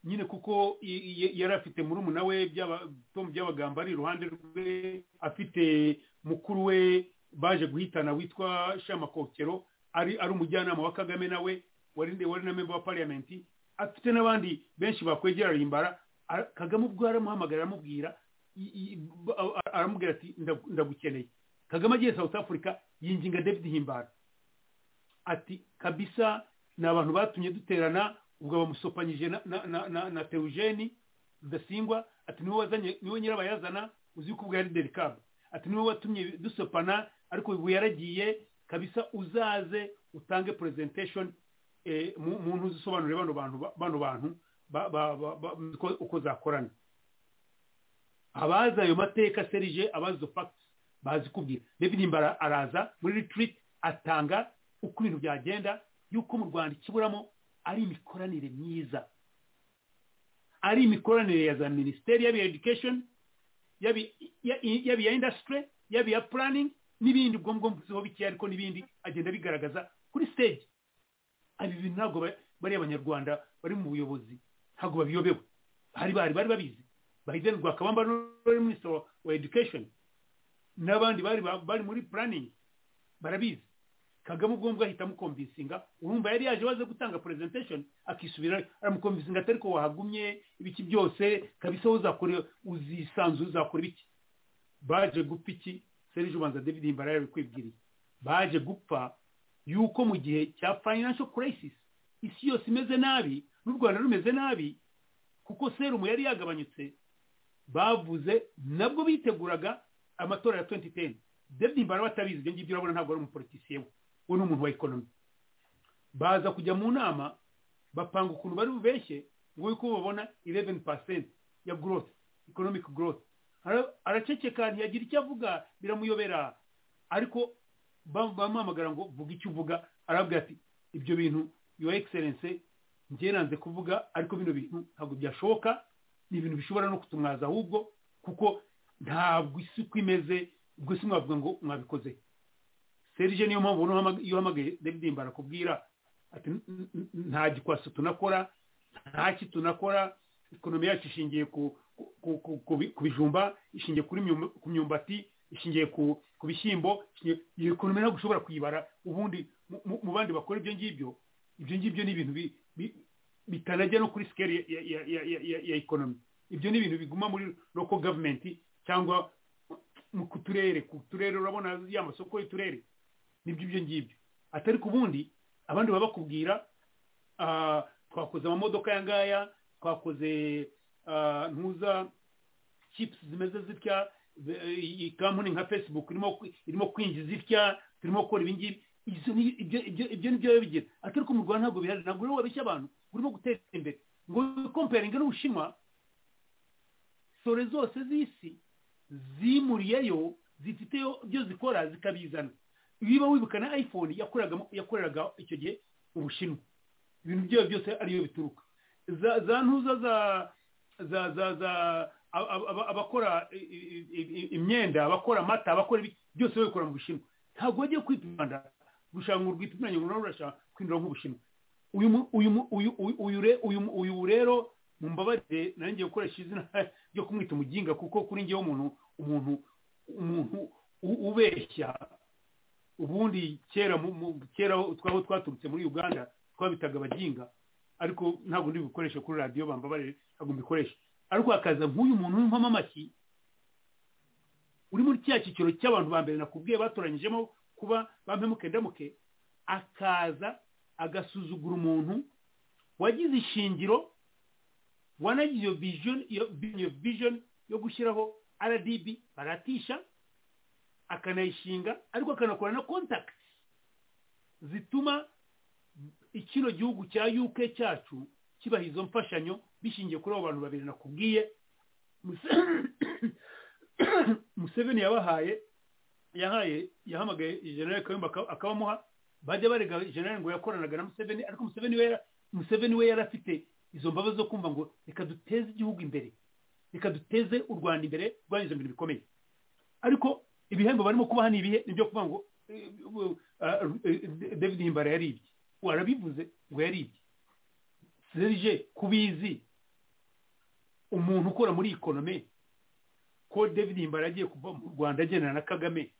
nyine kuko yari afite murumuna we by'abagamba ari iruhande rwe afite mukuru we baje guhitana witwa shamakokero ari ari umujyanama wa kagame nawe wari na memba wa pariyamenti afite n'abandi benshi bakwegera rimbara kagame ubwo aramuhamagara aramubwira aramubwira ati ndagukeneye kagame agiye south africa yinginga david himbara ati kabisa ni abantu batumye duterana ubwo bamusopanyije na na na na, na teujeni rudasingwa ati niwe wazanye niwe nyirabayazana uzi ko ubwo yari derikaba ati niwe watumye dusopana ariko ubu yaragiye kabisa uzaze utange presentation eh, mu muntu uzisobanurire bano bantu bano bantu ba, ba, ba, ba, uko- uko zakorana abazi ayo mateka serije abazi izo facts bazi kubwira david himbara araza muri retreat atanga uko ibintu byagenda yuko mu rwanda ikiburamo ari imikoranire myiza ari imikoranire ya za minisiteri yaba iya education yaba iya- yaba iya industry yaba iya planning n'ibindi ubwo ngubwo mvuzeho bikeya ariko n'ibindi agenda bigaragaza kuri stage ibi bintu ntabwo ba- bariya abanyarwanda bari mu buyobozi ntabwo babiyobewe hari bari bari babizi bayideni rwakabamba n'uwari minisitiri wa- wa education n'abandi bari ba- bari muri planning barabizi kagame ubwo ngubwo ahita amukomvisinga urumva yari yaje waze gutanga presentation akisubira aramukomvisinga atari ko wahagumye ibiki byose kabisa uzakora uzisanzura uzakora ibiki baje gupfa iki serije ubanza david himbara yabikwibwiriye baje gupfa yuko mu gihe cya financial crisis isi yose imeze nabi n'u rwanda rumeze nabi kuko serumu yari yagabanyutse bavuze nabwo biteguraga amatora ya 2010 david himbara batabizi ibyo ngibyo urabona ntabwo ari umupolitisiye we we ni umuntu wa ekonomi baza kujya mu nama bapanga ukuntu bari bubeshye ngo yuko babona 11% ya growth economic growth Ara- araceceka ntiyagira icyo avuga biramuyobera ariko bam- bamuhamagara ngo vuga icyo uvuga arabwira ati ibyo bintu your excellence njye nanze kuvuga ariko bino bintu ntabwo byashoboka ni ibintu bishobora no kutumwaza ahubwo kuko ntabwo isi uko imeze ubwo si mwavuga ngo mwabikoze serije niyo mpamvu ubona uhamag- iyo uhamagaye david himbara akubwira ati "N- n- n- nta gikwasi tunakora nta ki tunakora ekonomi yacu ishingiye ku ku- ku- ku- ku bi- ku bijumba ishingiye kuri myumba- ku myumbati ishingiye ku ku bishyimbo ishingiye- iyo ekonomi ntabwo ushobora kuyibara ubundi mu- mu mu bandi bakora ibyo ngibyo ibyo ngibyo ni ibintu bi- bi- bitanajya no kuri sikeli ya- ya- ya- ya- ya- ya ekonomi ibyo ni ibintu biguma muri local government cyangwa mu- ku turere ku turere urabona ya masoko y'uturere nibyo ibyo ngibyo atari ku bundi abandi baba bakubwira ah, twakoze amamodoka ya ngaya twakoze ah, ntuza chips zimeze zitya ze- iyi kampani nka facebook irimo kwi- irimo kwinjiza itya turimo gukora ibi ngibi Izo ni- ibyo ibyo- ibyo ni byo biba bigira atari ko mu rwanda ntabwo bihari ntabwo rero wabeshya abantu urimo gutera imbere ngo wikomperinge n'ubushinwa sore zose z'isi zimuriyeyo zifiteyo ibyo zikora zikabizana niba wibuka na iphone yakoreraga yakoreraga icyo gihe ubushinwa ibintu byayo byose ariyo bituruka za za ntuza za za za za ab- ab- ab- abakora i- i- i- imyenda abakora amata abakora ibi- byose babikora mu bushinwa ntabwo wagiye kwita u rwanda gushaka ngo urwipimanye ngo nawe urashaka kwinjira nk'ubushinwa uyu mu- uyu mu- uyu uyu- uyu re- uyu mu- uyu rero mumbabarire nanjye gukoresha izina ryo kumwita umuginga kuko kuri njyewe umuntu umuntu umuntu u- ubeshya ubundi kera mu- mu- kera twaho twaturutse muri uganda twabitaga abaginga ariko ntabwo ndi bukoresha kuri radiyo bambabarire ntabwo mbikoresha ariko hakaza nk'uyu muntu w'impamo amashyi uri muri cya cyiciro cy'abantu ba mbere nakubwiye batoranyijemo kuba bampemuke ndamuke akaza agasuzugura umuntu wagize ishingiro wanagize iyo vision iyo- iyo vision yo gushyiraho rdb baratisha akanayishinga ariko akanakora na contact zituma ikino gihugu cya uk cyacu kibaha izo mfashanyo bishingiye kuri abo bantu babiri nakubwiye Muse- museveni yabahaye yahaye yahamagaye generali kayumba aka- akabamuha bajya barega generali ngo yakoranaga na museveni ariko museveni we yara- museveni we yari afite izo mbabazi zo kumva ngo reka duteze igihugu imbere reka duteze u rwanda imbere rwanyuze mu bintu bikomeye ariko ibihembo barimo kubaha ni ibihe nibyo kuvuga ngo eh, eh, eh, david himbara yaribye warabivuze ngo yaribye serije kubizi umuntu ukora muri ikonome ko david himbara yagiye kuva mu rwanda agendana na kagame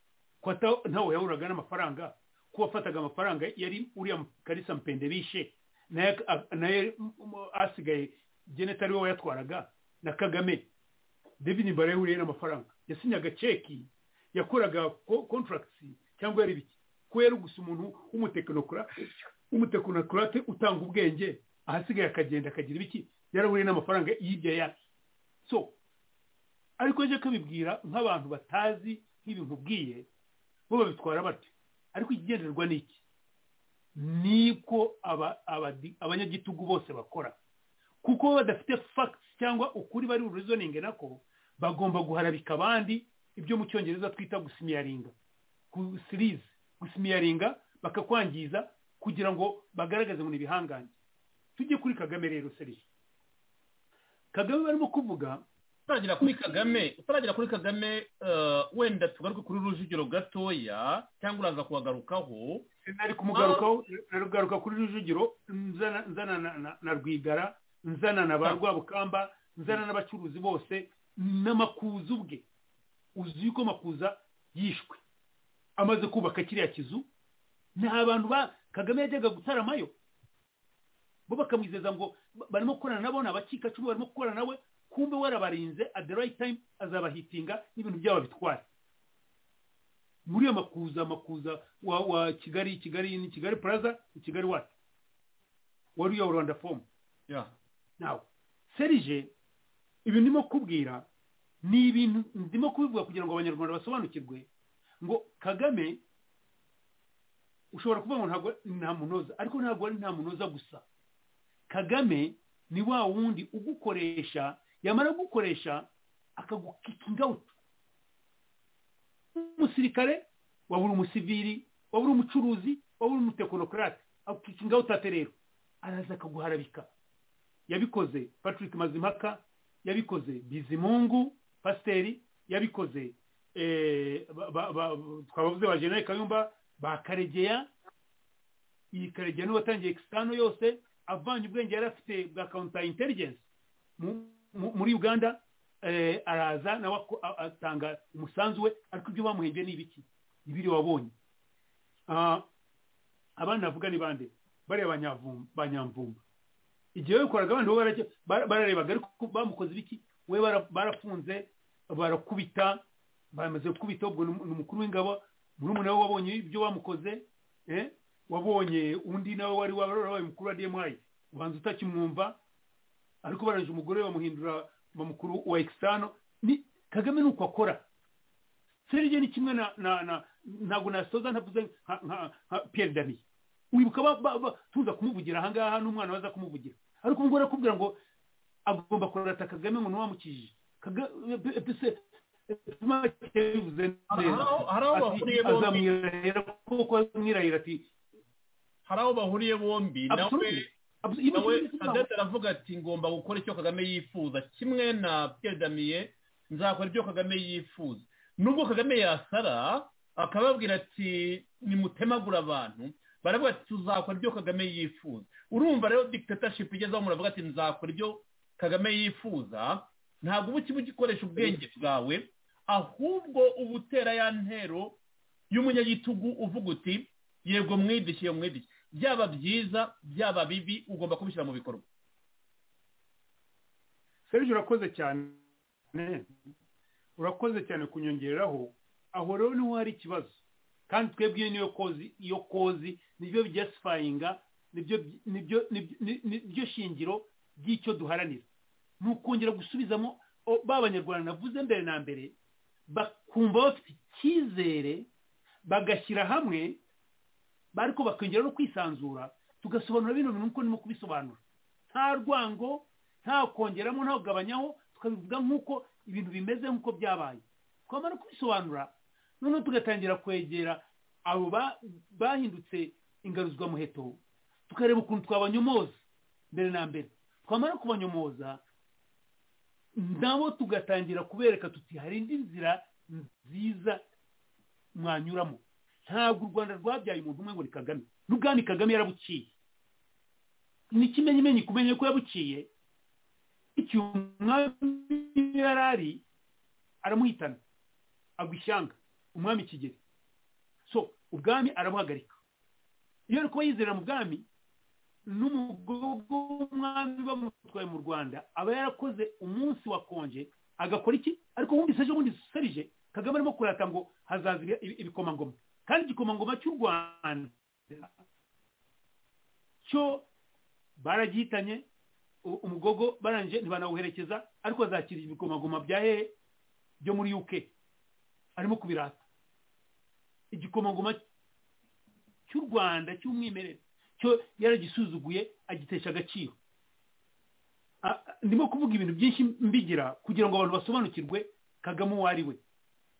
ko ata- ntawe yahuraga n'amafaranga ko wafataga amafaranga yari uriya karisa mpende bishe naye ak- naye mm, mm, asigaye geneta ari we wayatwaraga na kagame david barewe uriye n'amafaranga yasinyaga ceki yakoraga kontaragiti cyangwa yari ibiki ko yari gusa umuntu w'umutekinokrate utanga ubwenge ahasigaye akagenda akagira ibiki yaraburiye n'amafaranga yibye yake so ariko njye kubibwira nk'abantu batazi nk'ibintu ubwiye bo babitwara batyo ariko ikigenderwa ni iki niko abanyagitugu bose bakora kuko badafite fagisi cyangwa ukuri bari burizoninge nako bagomba guharabika abandi ibyo mu cyongereza twita gusimiyaringa gusirize gusimiyaringa bakakwangiza kugira ngo bagaragaze ngo ni ibihangange tujye kuri kagame rero seriye kagame barimo kuvuga utaragera kuri kagame utaragera kuri kagame wenda tugaruke kuri rujugiro gatoya cyangwa uraza kubagarukaho nari kumugarukaho nari kuri rujugiro nzana na rwigara nzana na ba rwabukamba nzana n'abacuruzi bose n'amakuza ubwe uzi yuko makuza yishwe amaze kubaka kiriya kizu nta bantu ba kagame yajyaga gutaramayo bo bakamwizeza ngo barimo gukorana nabo ni abacikacumu barimo gukorana nawe kumbe warabarinze at the right time azabahitinga n'ibintu byabo bitwara muri iyo makuza makuza wa wa kigali kigali ni kigali plaza ni kigali wati wari uyoboye rwanda fomu nawe serije ibintu ndimo kubwira ni ibintu ndimo kubivuga kugira ngo abanyarwanda basobanukirwe ngo kagame ushobora kuvuga ngo ntabwo nta munoza ariko ntabwo ari nta munoza gusa kagame ni wa wundi ugukoresha yamara gukoresha akagukikinga awuti umusirikare wabura umusiviri wabura umucuruzi wabura umutekonokarate akukikinga awuti ate rero araza akaguharabika yabikoze patrick mazimpaka yabikoze bizimungu pasiteri yabikoze twabavuze ba jenali kayumba ba karegeya iyi karegeya niwe watangiye ekisitano yose avanye ubwenge yari afite bwa kawunta interingensi muri uganda araza nawe atanga umusanzu we ariko ibyo bamuhembye ni ibiki ibiri wabonye abandi navuga ni bande bariya banyamvumba igihe wabikoraga abandi bo bararebaga ariko bamukoze ibiki we barafunze barakubita bamaze gukubita ubwo ni umukuru w'ingabo murumuna we wabonye ibyo bamukoze wabonye undi nawe wari warabaye umukuru wa demayi ubanza utakimwumva ariko barangije umugore bamuhindura mukuru wa ekisitano ni kagame ni uko akora serije ni kimwe ntabwo nasoza ntavuze nka piyeri daniye wibuka tuza kumuvugira ahangaha n'umwana waza kumuvugira ariko umugore arakubwira ngo agomba kurata kagame ngo ntiwamukijije hari aho bahuriye bombi hari aho bahuriye bombi nawe nawe adete aravuga ati ngomba gukora icyo kagame yifuza kimwe na pierre nzakora ibyo kagame yifuza nubwo kagame yasara akababwira ati nimutemagura abantu baravuga ati tuzakora ibyo kagame yifuza urumva rero dictatorship igezeho muravuga ati nzakora ibyo kagame yifuza ntabwo uba ukiba ugikoresha ubwenge bwawe ahubwo uba utera ya ntero y'umunyagitugu uvuga uti yego mwidishye mwidishye byaba byiza byaba bibi ugomba kubishyira mu bikorwa serivisi urakoze cyane urakoze cyane kunyongeraho aho rero niho hari ikibazo kandi twebwe niyo kozi iyo kozi nibyo byasifayinga nibyo shingiro ry'icyo duharanira ni ukongera gusubizamo ba banyarwanda navuze mbere na mbere bakumva bafite icyizere bagashyira hamwe ariko bakongera no kwisanzura tugasobanura bino bintu nk'uko ndimo kubisobanura nta rwango nta kongeramo nta kugabanyaho tukabivuga nk'uko ibintu bimeze nk'uko byabaye twamara kubisobanura noneho tugatangira kwegera abo bahindutse ingaruzwamuheto tukareba ukuntu twabanyomoza mbere na mbere twamara kubanyomoza nabo tugatangira kubereka tuti hari indi nzira nziza mwanyuramo ntabwo u rwanda rwabyaye umuntu umwe ngo ni kagame n'ubwami kagame yarabuciye ni ikimenyimenyi kumenye ko yabuciye igihe umwami yari ari aramuhitana agwa ishyanga umwami kigeli so ubwami arabuhagarika iyo ari kuba yizera mu bwami n'umugogo w'umwami bamutwaye mu rwanda aba yarakoze umunsi wa konje agakora iki ariko wumvise ejo bundi serije kagame arimo kurata ngo hazaza ibi- ibi- ibikomangoma kandi igikomangoma cy'u rwanda cyo baragihitanye u- umugogo barangije ntibanawuherekeza ariko azakira ibikomangoma bya hehe byo muri uk arimo kubirata igikomangoma cy'u rwanda cy'umwimerere cyo yaragisuzuguye agitesha agaciro A- a- ndimo kuvuga ibintu byinshi mbigira kugira ngo abantu basobanukirwe kagame uwo ari we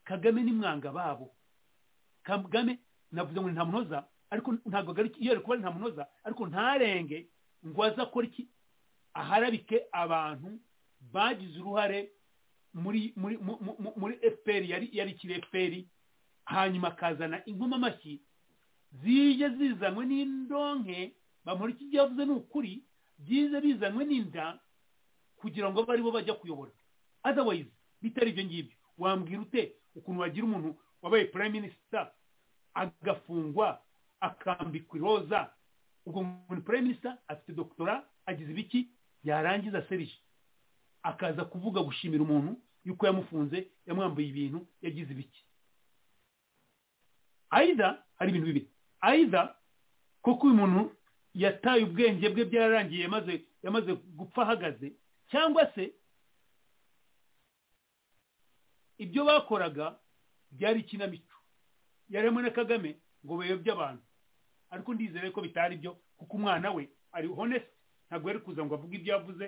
kagame ni mwanga babo kagame navuze ngo ni ntamunoza ariko ntabwo agariki iyo ari kuba ari ntamunoza ariko ntarenge ngo aze akora iki aharabike abantu bagize uruhare muri muri mu- mu- mu- muri fpr yari yari ikiri fpr hanyuma akazana inkoma amashyi zije zizanywe n'indonke bamuri iki yavuze ni ukuri byize bizanywe n'inda kugira ngo abe aribo bajya kuyobora otherwise bitari ibyo ngibyo wambwira ute ukuntu wagira umuntu wabaye prime minister agafungwa akambikwa iroza ubwo umuntu prime minister afite doktora agize ibiki yarangiza serije akaza kuvuga gushimira umuntu yuko yamufunze yamwambuye ibintu yagize ibiki ayiza hari ibintu bibiri ayiza koko uyu muntu yataye ubwenge bwe byararangiye yamaze yamaze gupfa ahagaze cyangwa se ibyo bakoraga byari ikinamico yarimo na kagame ngo bayobye abantu ariko ndizere ko bitari byo kuko umwana we ari honest ntabwo yari kuza ngo avuge ibyo yavuze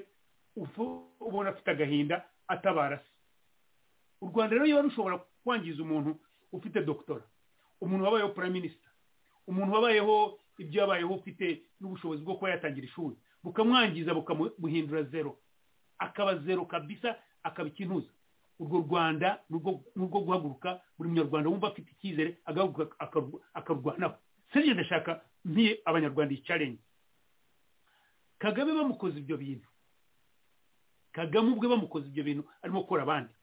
ufu- ubona afite agahinda atabara se u rwanda rero niba rushobora kwangiza umuntu ufite doktora umuntu wabayeho prime minister umuntu wabayeho ibyo yabayeho ufite n'ubushobozi bwo kuba yatangira ishuri bukamwangiza bukamuhindura zero akaba zero kabisa akaba ikintuza urwo rwanda nurwo- nurwo guhaguruka buri munyarwanda wumva afite icyizere agahaguruka akarw- akarwanaho serije ndashaka mpiye abanyarwanda iyi challenge kagame bamukoze ibyo bintu kagame ubwe bamukoze ibyo bintu arimo gukora abandi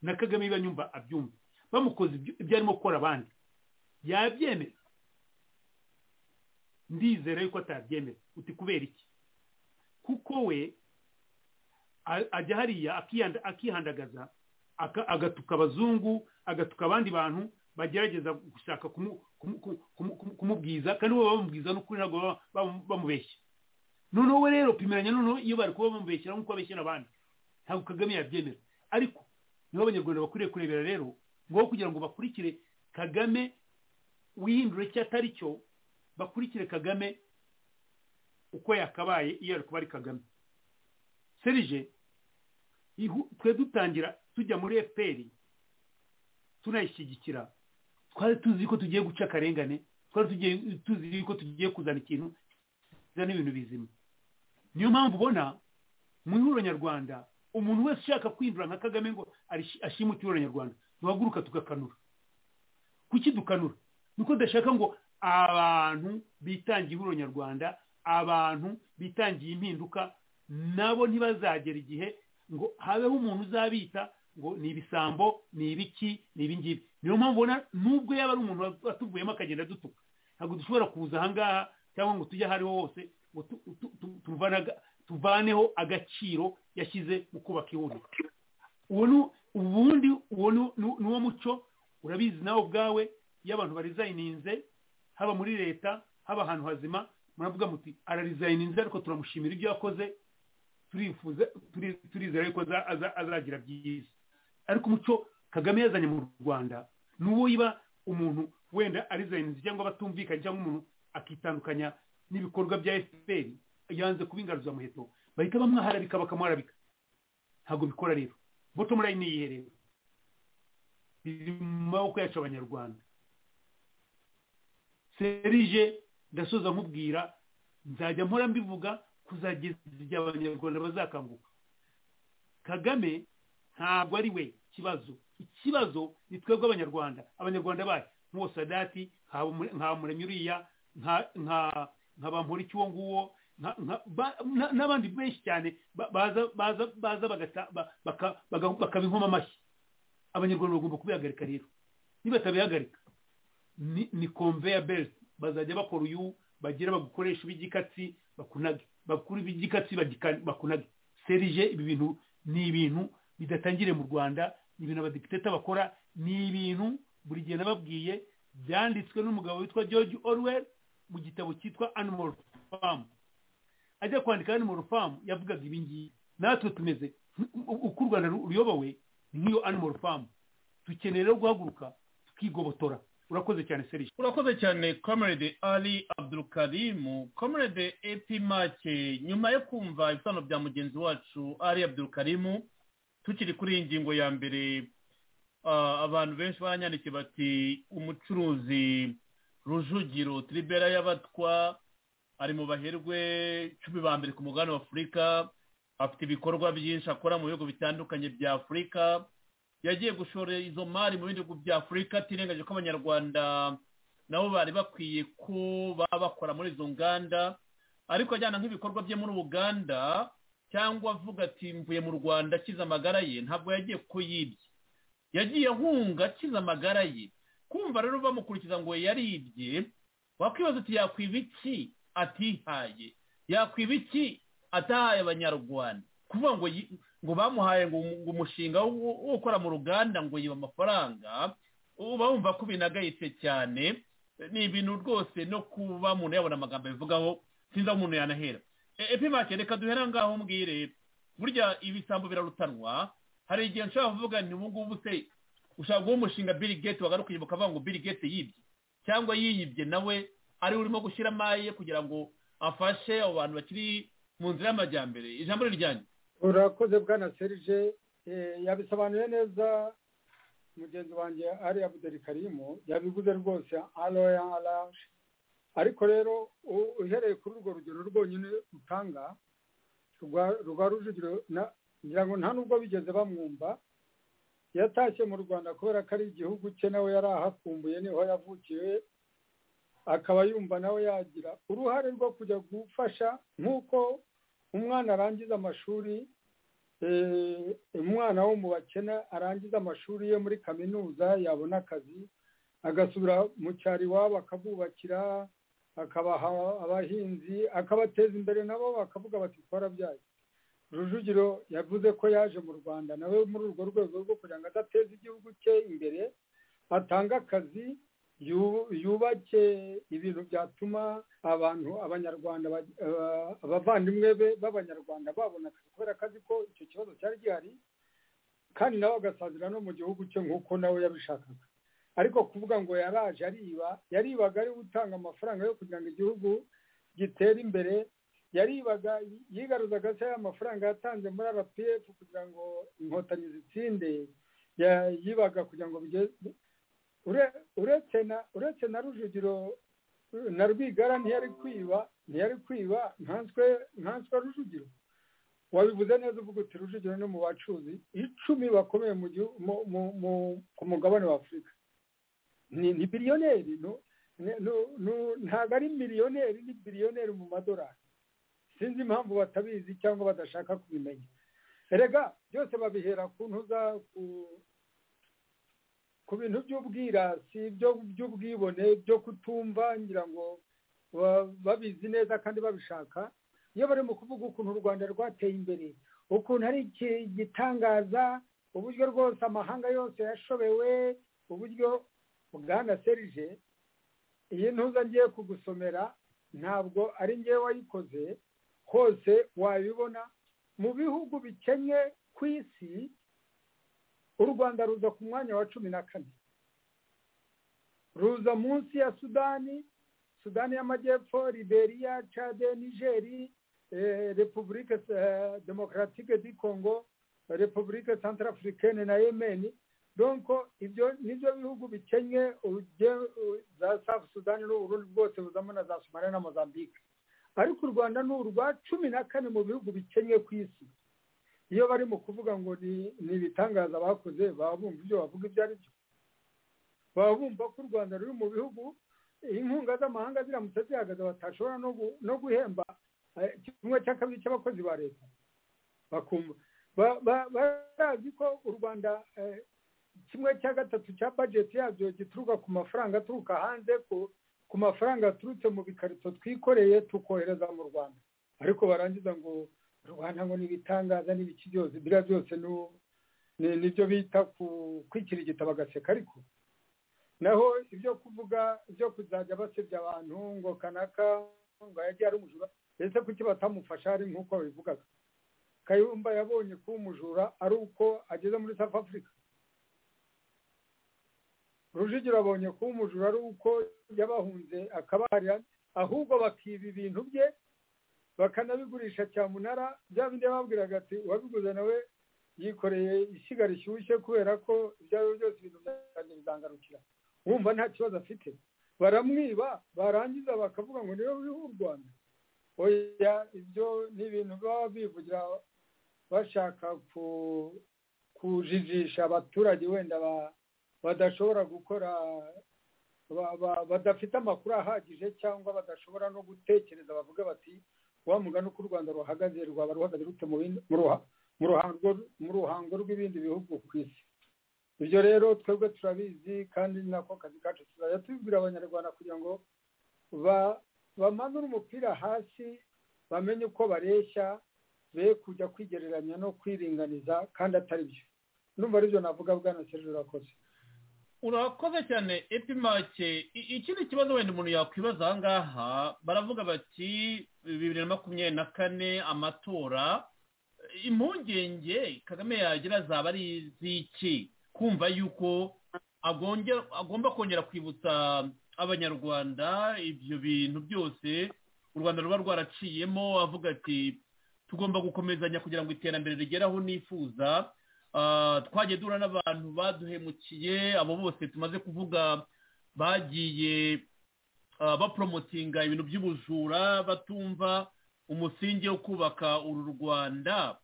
na kagame niba nyumva abyumva bamukoze ibyo ibyo arimo gukora abandi yabyemera ndizera yuko atabyemera uti kubera iki kuko we a- ajya hariya akiyanda- akihandagaza aka- agatuka abazungu agatuka abandi bantu bagerageza gushaka kumu- kumu- kumu- kumu- kumubwiza kandi bo bamubwiza n'ukuri ntabwo baba- baba- bamubeshya noneho we rero pimeranya noneho iyo bari kuba bamubeshyira nk'uko abeshyira abandi ntabwo kagame yabyemera ariko niho abanyarwanda bakwiriye kurebera rero ngo kugira ngo bakurikire kagame wihindure icyo atari cyo bakurikire kagame uko yakabaye iyo ari kuba ari kagame serije ihu- twe dutangira tujya muri fpr tunayishyigikira twari tuzi ko tugiye guca akarengane twari tugiye- tuzi ko tugiye kuzana ikintu kizana ibintu bizima niyo mpamvu ubona mu ihuriro nyarwanda umuntu wese ushaka kwinjira nka kagame ngo arishi- ashime uturura nyarwanda duhaguruka tugakanura kuki dukanura nuko dashaka ngo abantu bitangiye ihuriro nyarwanda abantu bitangiye impinduka nabo ntibazagera igihe ngo habeho umuntu uzabita ngo ni ibisambo ni ibiki ni ibi ngibi niyo mpamvu ubona nubwo yaba ari umuntu watuvuyemo akagenda adutuka ntabwo dushobora kuza ahangaha cyangwa ngo tujye ahariho hose ngo tu- tu- tu- tuvane aga- tuvaneho agaciro yashyize mu kubaka ihuriro uwo ni ubundi uwo ni- ni ni uwo muco urabizi nawe ubwawe iyo abantu barizayininze haba muri leta haba ahantu hazima muravuga muti ararizayininze ariko turamushimira ibyo yakoze turifuza turi- turizera yuko aza- aza- azagira byiza ariko umuco kagame yazanye mu rwanda ni uwo iba umuntu wenda arizayininze cyangwa batumvikanye cyangwa umuntu akitandukanya n'ibikorwa bya fpr yanze kuba ingaruzamuheto bahita bamwaharabika bakamuharabika ntabwo bikora rero bottom line ni iyihe rero biri mu maboko yacu abanyarwanda serije ndasoza nkubwira nzajya mpora mbivuga kuzageza igihe abanyarwanda bazakanguka kagame ntabwo ari we ikibazo ikibazo ni twebwe abanyarwanda abanyarwanda bayo nk'uwo sadati nk'abo Mure- nka muremyi uriya nka- nka- nka bamporiki uwo nguwo nka- nka- ba- na- n'abandi benshi cyane ba- baza baza baza bagata- ba- baka- baga- bakaba inkoma amashyi abanyarwanda bagomba kubihagarika rero nibatabihagarika ni- ni conveyor belt bazajya bakora uyu bagira bagukoresha ibigikatsi bakunage bakura ibigikatsi bagika- bakunage serije ibi bintu ni ibintu bidatangire mu rwanda ni ibintu abadepiteta bakora ni ibintu buri gihe nababwiye byanditswe n'umugabo witwa george orwell mu gitabo cyitwa animal farm ajya kwandika animal farm yavugaga ibi ngibi natwe tumeze uko u rwanda ruyobowe nk'iyo animal farm dukeneye rero guhaguruka tukigobotora urakoze cyane serije urakoze cyane comrade ali abdurukarimu comrade epi make nyuma yo kumva ibisobanuro bya mugenzi wacu ali abdurukarimu tukiri kuri iyi ngingo ya mbere abantu benshi baranyandikiye bati umucuruzi rujugiro tribera y'abatwa ari mu baherwe cumi ba mbere ku mugabane wa afurika afite ibikorwa byinshi akora mu bihugu bitandukanye bya afurika yagiye gushora izo mari mu bindi bihugu bya afurika atirengaje ko abanyarwanda nabo bari bakwiye ko baba bakora muri izo nganda ariko ajyana nk'ibikorwa bye muri uganda cyangwa avuga ati mvuye mu rwanda akize amagara ye ntabwo yagiye kuyibye yagiye ahunga akize amagara ye kumva rero bamukurikiza ngo yaribye wakwibaza uti yakwiba iki atihaye yakwiba iki atahaye abanyarwanda kuvuga ngo ngo bamuhaye ngo umushinga wo gukora mu ruganda ngo yiba amafaranga uba wumva ko binagayitse cyane ni ibintu rwose no kuba umuntu yabona amagambo yabivugaho sinzi aho umuntu yanahera epimake reka duhera ngaho mbwire burya ibisambo birarutanwa hari igihe nshobora kuvuga ni ubu ngubu se ushaka guha umushinga Bill Gates wagaruka inyuma ukavuga ngo Bill Gates yibye cyangwa yiyibye nawe ari urimo gushyira amaye kugira ngo afashe abo bantu bakiri mu nzira y'amajyambere ijambo riryanyu urakoze bwana serije yabisobanuye neza mugenzi wanjye ari abuderikarimo yabivuze rwose aroya araje ariko rero uhereye kuri urwo rugero rwonyine rutanga rwa rujugiro ngira ngo nta nubwo bigeze bamwumva yatashye mu rwanda kubera ko ari igihugu cye nawe yari ahafumbuye niho yavukiye akaba yumva nawe yagira uruhare rwo kujya gufasha nk'uko umwana arangiza amashuri umwana wo mu bakene arangiza amashuri ye muri kaminuza yabona akazi agasubira mu cyaro iwabo akabubakira akabaha abahinzi akabateza imbere nabo bakavuga bati twarabyaye rujugiro yavuze ko yaje mu rwanda nawe muri urwo rwego rwo kugira ngo adateze igihugu cye imbere atange akazi yubake ibintu byatuma abantu abanyarwanda abavandimwe be b'abanyarwanda babona akazi kubera akazi ko icyo kibazo cyari gihari kandi nawe agasazira no mu gihugu cye nk'uko nawe yabishakaga ariko kuvuga ngo yaraje ariba yaribaga ari gutanga amafaranga yo kugira ngo igihugu gitere imbere yaribaga yigaruzaga se amafaranga yatanze muri rpf kugira ngo inkotanyi zitsinde yibaga kugira ngo bigeze uretse na rujugiro na rwigara ntiyari kwiba ntiyari kwiba nkanswe rujugiro wabivuze neza uvuga uti rujugiro ni mu bacuruzi icumi bakomeye ku mugabane wa afurika ni biriyoneri ntabwo ari miliyoneri ni biriyoneri mu madorari sinzi impamvu batabizi cyangwa badashaka kubimenya erega byose babihera ku ntuza ku ku bintu by'ubwirasi by'ubwibone byo kutumva ngira ngo babizi neza kandi babishaka iyo barimo kuvuga ukuntu u rwanda rwateye imbere ukuntu ari igitangaza uburyo rwose amahanga yose yashobewe uburyo bwana serije iyi ntuza ngiye kugusomera ntabwo ari ngewe wayikoze hose wabibona mu bihugu bikennye ku isi u rwanda ruza ku mwanya wa cumi na kane ruza munsi ya sudani sudani y'amajyepfo liberiya cade nigeri repubulike demokaratike di kongo repubulike santarafurikene na yemeni donko ibyo nibyo bihugu bikennye za safu sudani n'uburundi bwose buzamo na za somaliya na mozambique ariko u rwanda ni urwa cumi na kane mu bihugu bikennye ku isi iyo bari mu kuvuga ngo ni ibitangaza bakoze baba bumva ibyo bavuga ibyo ari byo baba bumva ko u rwanda ruri mu bihugu inkunga z'amahanga ziramutse zihagaze batashobora no guhemba kimwe cya kabiri cy'abakozi ba leta bakumva barazi ko u rwanda kimwe cya gatatu cya bajeti yabyo gituruka ku mafaranga aturuka hanze ku mafaranga aturutse mu bikarito twikoreye tukohereza mu rwanda ariko barangiza ngo rwanda ngo ni ibitangaza n'ibiki byose biriya byose nibyo bita kwikirigita bagaseka ariko naho ibyo kuvuga ibyo kuzajya basebya abantu ngo kanaka ngo yagiye ari umujura ese kuki batamufasha hari nk'uko babivugaga kayumba yabonye ko umujura ari uko ageze muri south africa rujugiro abonye ko umujura ari uko yabahunze akabarira ahubwo bakiba ibintu bye bakanabigurisha cyamunara bya bindi babwiraga ati uwabiguze nawe yikoreye ishyiga rishyushye kubera ko ibyo ari byo byose ibintu byanjye bizangarukira wumva nta kibazo afite baramwiba barangiza bakavuga ngo niwe uriho u rwanda oya ibyo ni ibintu baba bivugira bashaka kujijisha abaturage wenda badashobora gukora badafite amakuru ahagije cyangwa badashobora no gutekereza bavuga bati wa mugani uko u rwanda ruhagaze rwaba ruhagaze rute mu ruhango rw'ibindi bihugu ku isi ibyo rero twebwe turabizi kandi ni nako kazi kacu tuzajya tubibwira abanyarwanda kugira ngo bamanure umupira hasi bamenye uko bareshya be kujya kwigereranya no kwiringaniza kandi atari byo numva aribyo navuga bwana serije urakoze urakoze cyane epimake ikindi kibazo wenda umuntu yakwibaza aha ngaha baravuga bati bibiri na makumyabiri na kane amatora impungenge kagame yagira zaba ari iz'iki kumva yuko agomba kongera kwibutsa abanyarwanda ibyo bintu byose u rwanda ruba rwaraciyemo avuga ati tugomba gukomezanya kugira ngo iterambere rigere aho nifuza twagiye duhura n'abantu baduhemukiye abo bose tumaze kuvuga bagiye baporomotinga ibintu by'ubujura batumva umusingi wo kubaka uru rwanda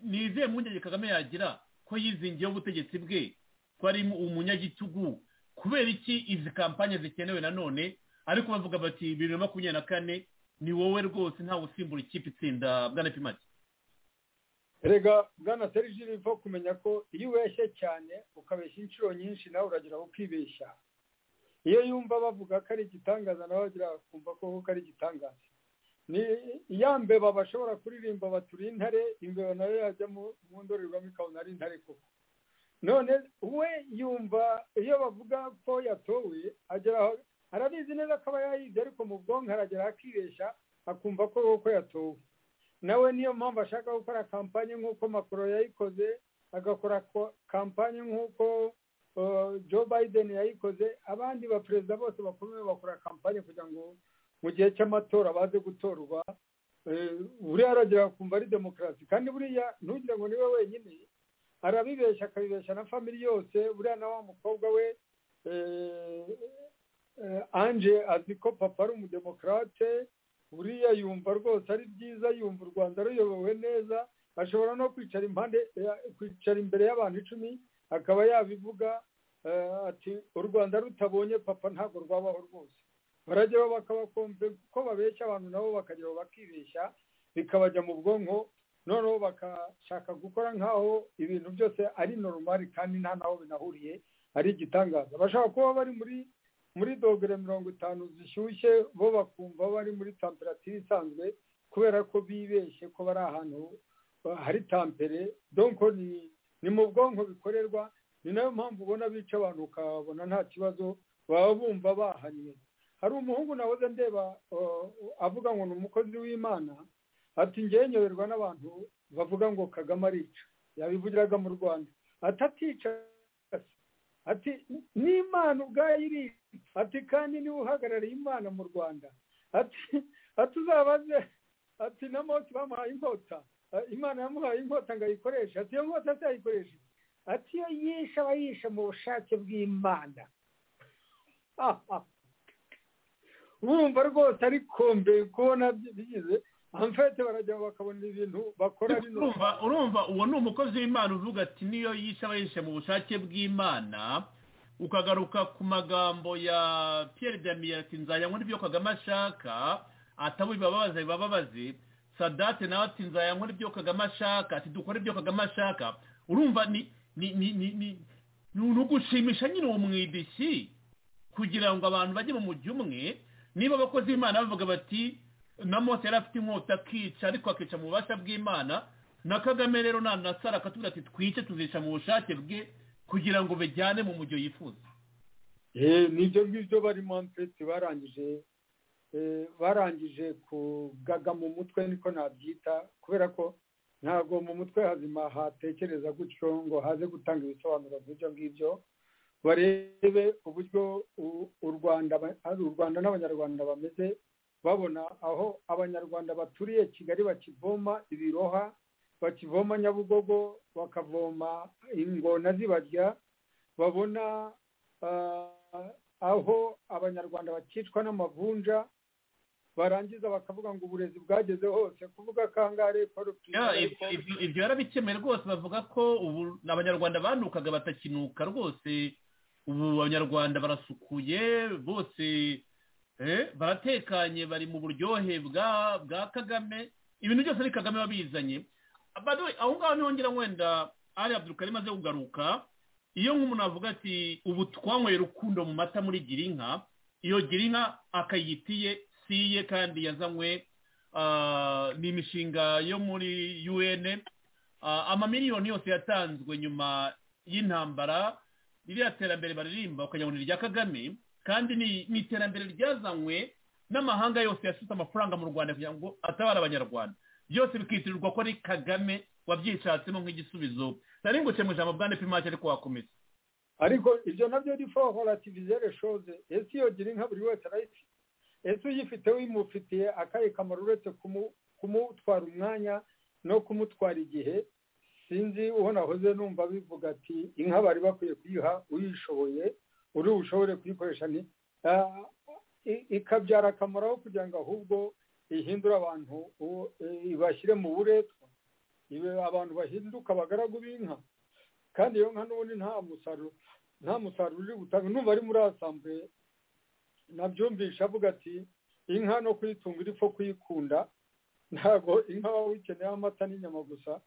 ni izihe mpungenge kagame yagira ko yizingiyeho ubutegetsi bwe ko ari umunyagitugu kubera iki izi kampanye zikenewe nanone ariko bavuga bati bibiri na makumyabiri na kane ni wowe rwose ntawe usimbura ikipe itsinda bwana pimaki rega bwana serije biva kumenya ko iyo ubeshye cyane ukabeshya inshuro nyinshi nawe uragira aho ukibeshya iyo yumva bavuga ko ari igitangaza nawe agira kumva ko ari igitangaza ni iya mbeba bashobora kuririmba baturiye intare imbeba nayo yajya mu ndorerwamo ikabona ari intare koko none we yumva iyo bavuga ko yatowe arabizi neza ko aba yayize ariko mu bwonko aragera akibeshya akumva ko koko yatowe nawe niyo mpamvu ashaka gukora kampanye nk'uko makoro yayikoze agakora kampanye nk'uko joe biden yayikoze abandi baperezida bose bakomeye bakora kampanye kugira ngo mu gihe cy'amatora baze gutorwa buriya aragera kumva ari demokarasi kandi buriya ntugire ngo niwe wenyine arabibeshya akabibeshya na famili yose buriya na wa mukobwa we anje azi ko papa ari umudemokarate buriya yumva rwose ari byiza yumva u rwanda ruyobowe neza ashobora no kwicara impande kwicara imbere y'abantu icumi akaba yabivuga ati u rwanda rutabonye papa ntabwo rwabaho rwose barajyaho bakabakombe ko babeshya abantu nabo bakajyaho bakibeshya bikabajya mu bwonko noneho bakashaka gukora nk'aho ibintu byose ari normal kandi nta n'aho binahuriye ari igitangaza bashobora kuba bari muri muri dogere mirongo itanu zishyushye bo bakumva bari muri tamperatire isanzwe kubera ko bibeshye ko bari ahantu hari tampere donko ni mu bwonko bikorerwa ni nayo mpamvu ubona bica abantu ukabona nta kibazo baba bumva bahannye hari umuhungu nahoze ndeba avuga ngo ni umukozi w'imana ati ngewe nyoberwa n'abantu bavuga ngo kagame arica yabivugiraga mu rwanda atatica ati n'imana ubwayo iri ati kandi niwe uhagarariye imana mu rwanda ati ati uzabaze ati na moti bamuhaye inkota imana yamuhaye inkota ngo ayikoreshe ati iyo nkota atayikoreshe ati iyo yishe aba yishe mu bushake bw'imana bumva rwose ari kombe kubona bigize amfete barajya bakabona ibintu bakora urumva uwo ni umukozi w'imana uvuga ati niyo yishe aba yishe mu bushake bw'imana ukagaruka ku magambo ya piyeri damiye ati nzayanywa n'ibyo kagame ashaka atabo ibibabaza bibababaze sadate nawe ati nzayanywa n'ibyo kagame ashaka ati dukore ibyo kagame ashaka urumva ni ni ni ni ni ugushimisha nyine uwo mwidishyi kugira ngo abantu bajye mu mujyi umwe niba abakozi b'imana bavuga bati na mose yari afite inkota akica ariko akica mu bubasha bw'imana na kagame rero nanasara akatubwira ati twice tuzica mu bushake bwe kugira ngo bajyane mu mujyo yifuza nibyo ngibyo barimo mpfete barangije barangije kugaga mu mutwe niko nabyita kubera ko ntabwo mu mutwe hazima hatekereza gutyo ngo haze gutanga ibisobanuro by'ibyo ngibyo barebe uburyo u rwanda u rwanda n'abanyarwanda bameze babona aho abanyarwanda baturiye kigali bakivoma ibiroha bakivoma nyabugogo bakavoma ingona zibarya babona aho abanyarwanda bakicwa n'amavunja barangiza bakavuga ngo uburezi bwageze hose kuvuga kangahe ibyo yarabikemuye rwose bavuga ko ubu abanyarwanda banukaga batakinuka rwose ubu abanyarwanda barasukuye bose baratekanye bari mu buryohe bwa kagame ibintu byose ari kagame wabizanye aho ngaho ntihongera wenda ari abduka maze kugaruka iyo nk'umuntu avuga ati ubu twanyweye urukundo mu mata muri girinka iyo girinka akayitiye siye kandi yazanywe ni imishinga yo muri un amamiliyoni yose yatanzwe nyuma y'intambara ririya terambere baririmba ukagira ngo ni irya kagame kandi ni iterambere ryazanywe n'amahanga yose yasutse amafaranga mu rwanda kugira ngo atabare abanyarwanda byose bikitirirwa ko ari kagame wabyishatsemo nk'igisubizo nari nguce mu ijambo bwa nepimake ariko wakomeza ariko ibyo nabyo ni fohorativizere shoze ese iyo gira inka buri wese arayifite ese uyifite wimufitiye akaye kamaro uretse kumutwara umwanya no kumutwara igihe sinzi uwo nahoze numva bivuga ati inka bari bakwiye kuyiha uyishoboye uri bushobore kuyikoresha ni ikabyara akamaro aho kugira ngo ahubwo ihindure abantu ibashyire mu buretwa abantu bahinduka abagaragu b'inka kandi iyo nka n'ubundi nta musaruro nta musaruro uri gutanga numva ari muri asambure nabyumvisha avuga ati inka no kuyitunga iri pfa kuyikunda ntabwo inka waba uyikeneye amata n'inyama gusa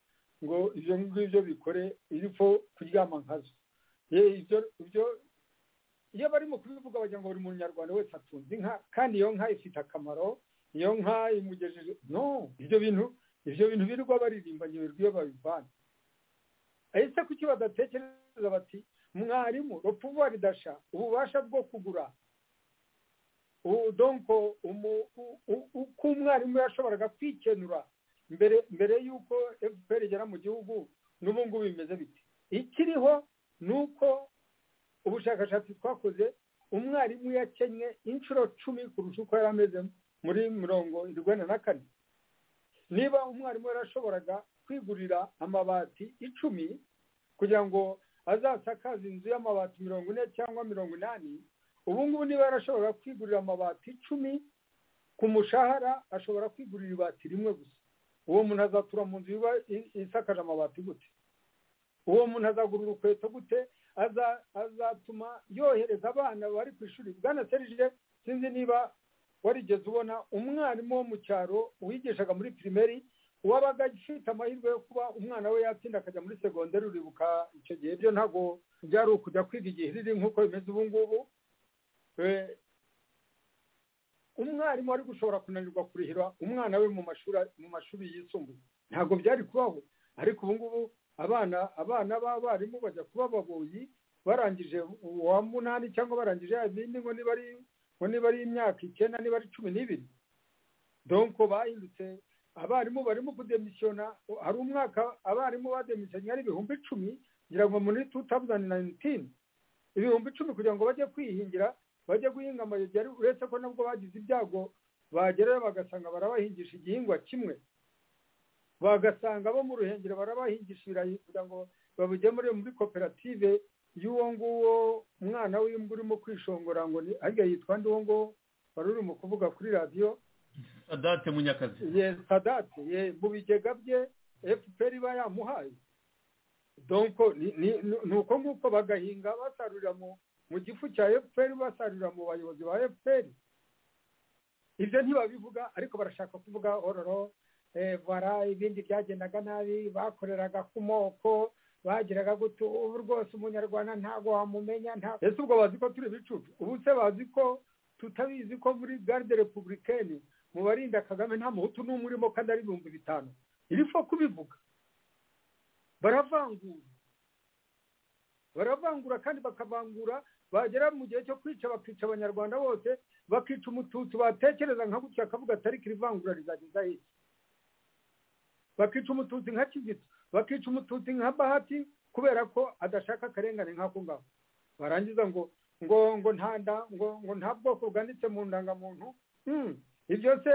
ngo ibyo ngibyo bikore iri pfa kuryama nkazo iyo barimo kubivuga bagira ngo buri munyarwanda wese atunze inka kandi iyo nka ifite akamaro iyo nka imugejeje no ibyo bintu ibyo bintu birirwa baririmba nyiberwa iyo babivana ese kuki badatekereza bati mwarimu rupfuba ridasha ububasha bwo kugura donko uko umwarimu yashoboraga kwikenura mbere mbere y'uko fpr igera mu gihugu n'ubu ngubu bimeze bite ikiriho ni uko ubushakashatsi twakoze umwarimu yakennye inshuro cumi kurusha uko yari ameze muri mirongo irindwi na kane niba umwarimu yarashoboraga kwigurira amabati icumi kugira ngo azasakaze inzu y'amabati mirongo ine cyangwa mirongo inani ubu ngubu niba yarashobora kwigurira amabati icumi ku mushahara ashobora kwigurira ibati rimwe gusa uwo muntu azatura mu nzu isakaje amabati gute uwo muntu azagura urukweto gute azatuma yohereza abana bari ku ishuri bwana serije sinzi niba warigeze ubona umwarimu wo mu cyaro wigishaga muri pirimeri wabaga afite amahirwe yo kuba umwana we yatsinda akajya muri segonderi uribuka icyo gihe byo ntabwo byari ukujya kwiga igihe riri nk'uko bimeze ubu ngubu umwarimu wari gushobora kunanirwa kurihira umwana we mu mashuri yisumbuye ntabwo byari kubaho ariko ubu ngubu abana abana b'abarimu bajya kuba ababoyi barangije uwa munani cyangwa barangije yabindi ngo niba ari ngo niba ari imyaka icyenda niba ari cumi n'ibiri donko bahindutse abarimu barimo kudemisiyona hari umwaka abarimu bademisiyonye ari ibihumbi icumi kugira ngo muri tu tawuzani nayinitini ibihumbi icumi kugira ngo bajye kwihingira bajya guhinga amayugi uretse ko nabwo bagize ibyago bagerayo bagasanga barabahingisha igihingwa kimwe bagasanga bo mu ruhengeri barabahingisha ibirayi kugira ngo babigemure muri koperative y'uwo nguwo umwana w'imbwa urimo kwishongora ngo ni arya yitwa ndi uwo nguwo wari urimo kuvuga kuri radiyo sadate munyakazi ye sadate ye mu bigega bye fpr iba yamuhaye donko ni uko nguko bagahinga basarurira mu gifu cya fpr basarurira mu bayobozi ba fpr ibyo ntibabivuga ariko barashaka kuvuga ororo bara ibindi byagendaga nabi bakoreraga ku moko bagiraga gutu ubu rwose umunyarwanda ntabwo wamumenya ntabwo ese ubwo bazi ko turi ibicucu ubu se bazi ko tutabizi ko muri garde republicaine mu barinda kagame nta muhutu n'umwe urimo kandi ari ibihumbi bitanu iri fo kubivuga baravangura baravangura kandi bakavangura bagera mu gihe cyo kwica bakica abanyarwanda bose bakica umututsi batekereza nka gutya akavuga atari kirivangura rizageza iki bakica umututsi nka kizito bakica umututsi nka bahati kubera ko adashaka akarengane nk'ako ngako barangiza ngo ngo ngo nta nda ngo ngo nta bwoko bwanditse mu ndangamuntu Hmm, ibyo se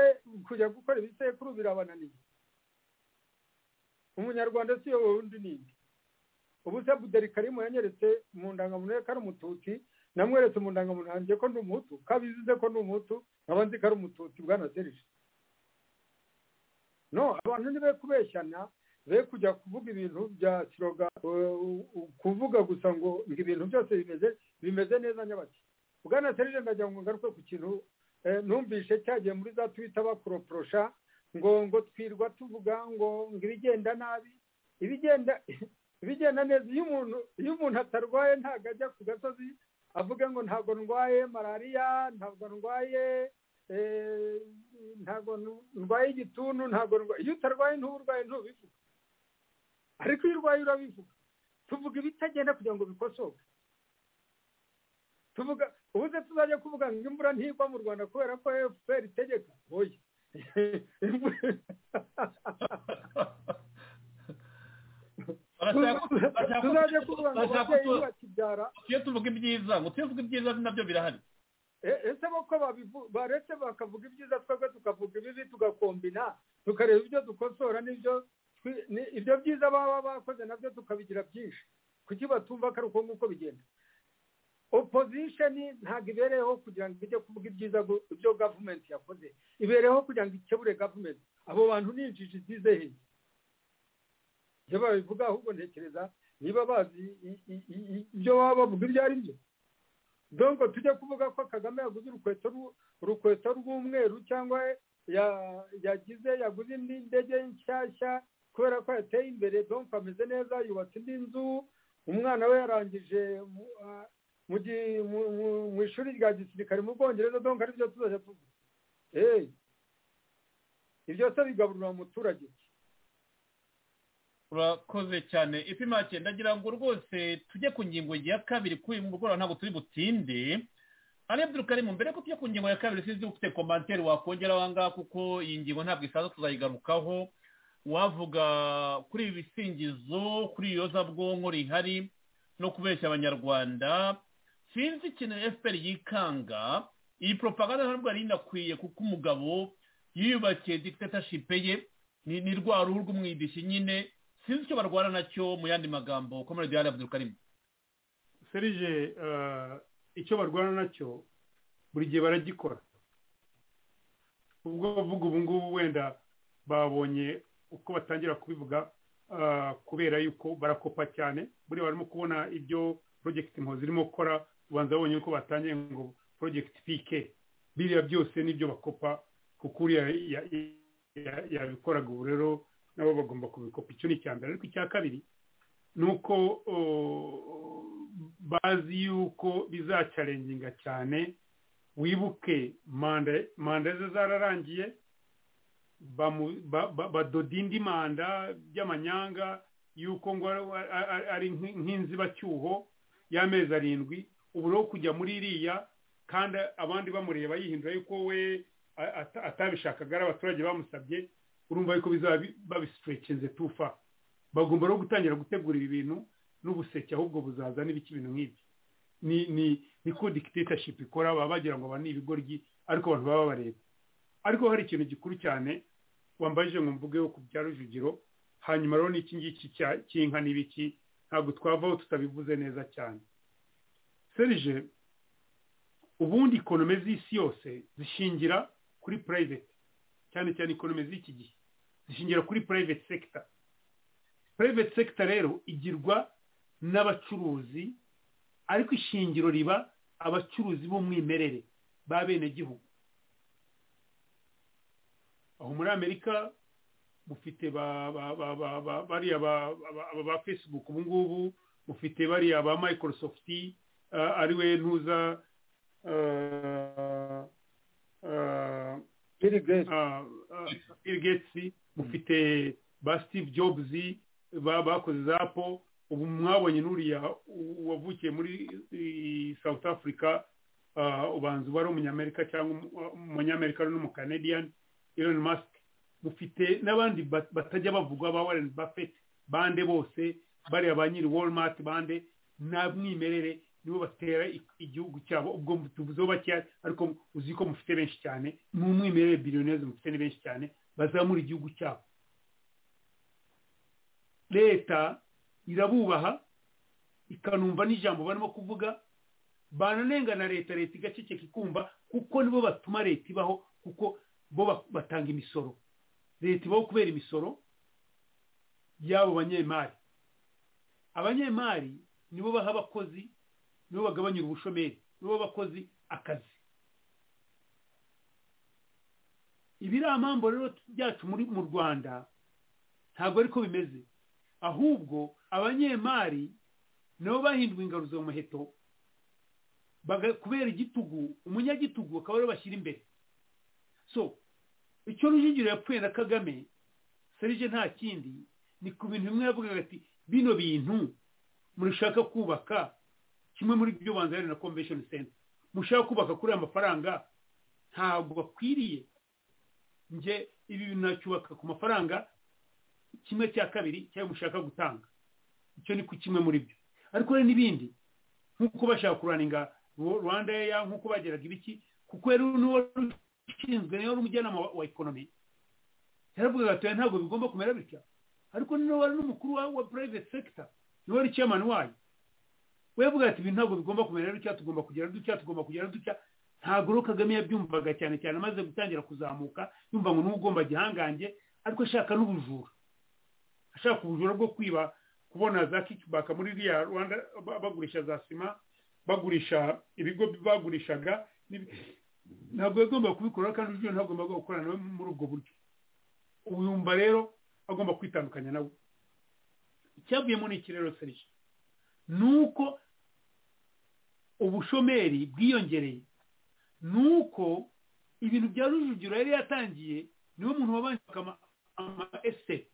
kujya gukora ibisekuru birabananiye umunyarwanda si yo wundi ninde ubu se buderi karimu yanyeretse mu ndangamuntu ye ko ari umututsi namweretse mu ndangamuntu yanjye ko ndi umuhutu kabizize ko ndi umuhutu nkaba nzi ko ari umututsi bwana serije no abantu nibe kubeshyana be kujya kuvuga ibintu bya siroga uh, uh, kuvuga gusa ngo ngo ibintu byose bimeze bimeze neza nyabaki bwana serije ndagira ngo ngaruke ku kintu eh, numvishe cyagiye muri za twita bakoroporosha ngo ngo twirwa tuvuga ngo ngo ibigenda nabi ibigenda ibigenda neza iyo umuntu iyo umuntu atarwaye ntabwo ajya ku gasozi avuga ngo ntabwo ndwaye malariya ntabwo ndwaye eh, ntabwo ndwaye igituntu ntabwo ndwaye iyo utarwaye ntuburwaye ntubivuga ariko iyo urwaye urabivuga tuvuga ibitagenda kugira ngo bikosoke tuvuga ubu se tuzajya kuvuga ngo imvura ntigwa mu rwanda kubera ko efuperi itegeka oya tuzajya kuvuga ngo ababyeyi bakibyara iyo tuvuga ibyiza ngo tuyo tuvuga ibyiza nabyo birahari E- ese bo ko babivu- baretse bakavuga ibyiza twebwe tukavuga ibibi tugakombina tukareba ibyo dukosora n'ibyo twi- ni- ibyo byiza baba bakoze nabyo tukabigira byinshi kuki batumva ko ari uko nguko bigenda opposition ntabwo ibereyeho kugira ngo ijye kuvuga ibyiza gu- ibyo gavumenti yakoze ibereyeho kugira ngo ikebure gavumenti abo bantu ni injiji zize he iyo babivuga ahubwo ntekereza niba bazi i- i- i- i- ibyo baba bavuga ibyo ari byo dongo tujya kuvuga ko kagame yaguze urukweto rw- urukweto rw'umweru cyangwa ya- yagize yaguze indi ndege nshyashya kubera ko yateye imbere donko ameze neza yubatse indi nzu umwana we yarangije mu- ah, mu gi- mu- mu- mu ishuri rya gisirikare mu bwongereza donko ari byo tuzajya tuvuga Eh, ibyo se bigaburira umuturage iki? urakoze cyane ipimake ndagira ngo rwose tujye ku ngingo ya kabiri kuri uyu mugoroba ntabwo turi butinde ari abdurukarimu mbere ko tujya ku ngingo ya kabiri sinzi ufite komantere wakongera ahangaha kuko iyi ngingo ntabwo isanzwe tuzayigarukaho wavuga kuri ibi bisingizo kuri iyozabwonko rihari no kubeshya abanyarwanda sinzi ikintu fpr yikanga iyi propaganda ntabwo yari inakwiye kuko umugabo yiyubakiye dictatorship ye ni ni rwa ruhu rw'umwidishi nyine sinzi icyo barwara nacyo mu yandi magambo komerede yari abdurukarimu serije eh, icyo barwana nacyo buri gihe baragikora ubwo bavuga ubu ngubu wenda babonye uko batangira kubivuga eh, kubera yuko barakopa cyane buriya barimo kubona ibyo porojegiti impuzi irimo gukora ubanza babonye yuko batangiye ngo porojegiti pike biriya byose nibyo bakopa kuko uriya ya- ya- yabikoraga ubu rero nabo bagomba kubikopa icyo ni icya mbere ariko icya kabiri nuko o, bazi yuko bizacarenginga cyane wibuke manda manda ze zararangiye bamu- ba- ba- badoda indi manda by'amanyanga yuko ngo ari- ari- ari nk'i- nk'inzibacyuho y'amezi arindwi ubu rero kujya muri iriya kandi abandi bamureba yihindura yuko we a- ata- atabishakaga ari abaturage bamusabye urumva yuko bizaba bi- babisitrekinze tufa bagomba rero gutangira gutegura ibi bintu n'ubuseke ahubwo buzaza n'ibiki ibintu nk'ibyo ni ni niko dictatorship ikora baba bagira ngo abantu ni ibigoryi ariko abantu baba bareba ariko hari ikintu gikuru cyane wambajije ngo mvugeho ku bya rujugiro hanyuma rero n'iki ngiki cya- cy'inka n'ibiki ntabwo twavaho tutabivuze neza cyane serije ubundi ikonome z'isi yose zishingira kuri private cyane cyane ikonome z'iki gihe zishingira kuri private sector private sector rero igirwa n'abacuruzi ariko ishingiro riba abacuruzi b'umwimerere ba benegihugu aho muri amerika mufite ba- ba- ba- ba- ba- bariya ba- ba- ba- ba facebook ubu ngubu mufite bariya ba microsoft eh, ari we ntuza eh, eh, Bill Gates. Ah, ah, Bill Gates mufite ba Steve Jobs ba- bakoze zapo ubu mwabonye n'uriya u- wavukiye muri i- south africa ah, ubanza uba ari umunyamerika cyangwa umu- umunyamerika ari n'umucanadian elon musk mufite n'abandi ba- batajya bavugwa ba warren buffett bande bose bariya ba nyiri walmart bande nta mwimerere nibo batera i- igihugu cyabo ubwo tuvuzeho bakeya ariko uzi ko mufite benshi cyane ni umwimerere biliyonezi mufite ni benshi cyane bazamura igihugu cyabo leta irabubaha ikanumva n'ijambo barimo kuvuga bananengana leta leta igaceceka ikumva kuko nibo batuma leta ibaho kuko bo ba- batanga imisoro leta ibaho kubera imisoro y'abo banyemari abanyemari nibo baha abakozi nibo bagabanyura ubushomeri nibo baha abakozi akazi ibiramambo rero byacu muri- mu rwanda ntabwo ariko bimeze ahubwo abanyemari nabo bahinduwe ingaruzo mu muheto baga- kubera igitugu umunyagitugu akaba ariwe bashyira imbere so icyo rujugiro yapfuye na kagame serije nta kindi ni ku bintu bimwe yavugaga ati bino bintu murashaka kubaka kimwe muri byo banza hari na convention center mushaka kubaka kuri aya mafaranga ntabwo bakwiriye nge ibi bintu nacyubaka ku mafaranga kimwe cya kabiri cyayo mushaka gutanga icyo ni ku kimwe muri byo ariko rero n'ibindi nk'uko bashaka kuraninga Ru- rwanda ya nk'uko bageraga ibiki kuko rero n'uwari ushinzwe niwe wari umujyanama wa- wa ekonomi yaravugaga ati "Oya, ntabwo bigomba kumera bitya ariko niwe wari n'umukuru wa, wa private sector niwe wari chairman wayo we yavuga ati ibi ntabwo bigomba kumera bitya tugomba kugera dutya tugomba kugera dutya ntabwo rero kagame yabyumvaga cyane cyane amaze gutangira kuzamuka yumva ngo niwe ugomba gihangange ariko ashaka n'ubujura ashaka ubujura bwo kwiba kubona za kikibaka muri iriya rwanda ba- bagurisha za sima bagurisha ibigo bagurishaga n'ibi- ntabwo yagomba kubikora kandi uburyo ntabwo agomba gukorana nawe muri ubwo buryo ubu yumva rero agomba kwitandukanya nawe icyavuyemo ni iki rero serije ni uko ubushomeri bwiyongereye ni uko ibintu bya rujugiro yari yatangiye niwe muntu wabanjaga ama- ama esete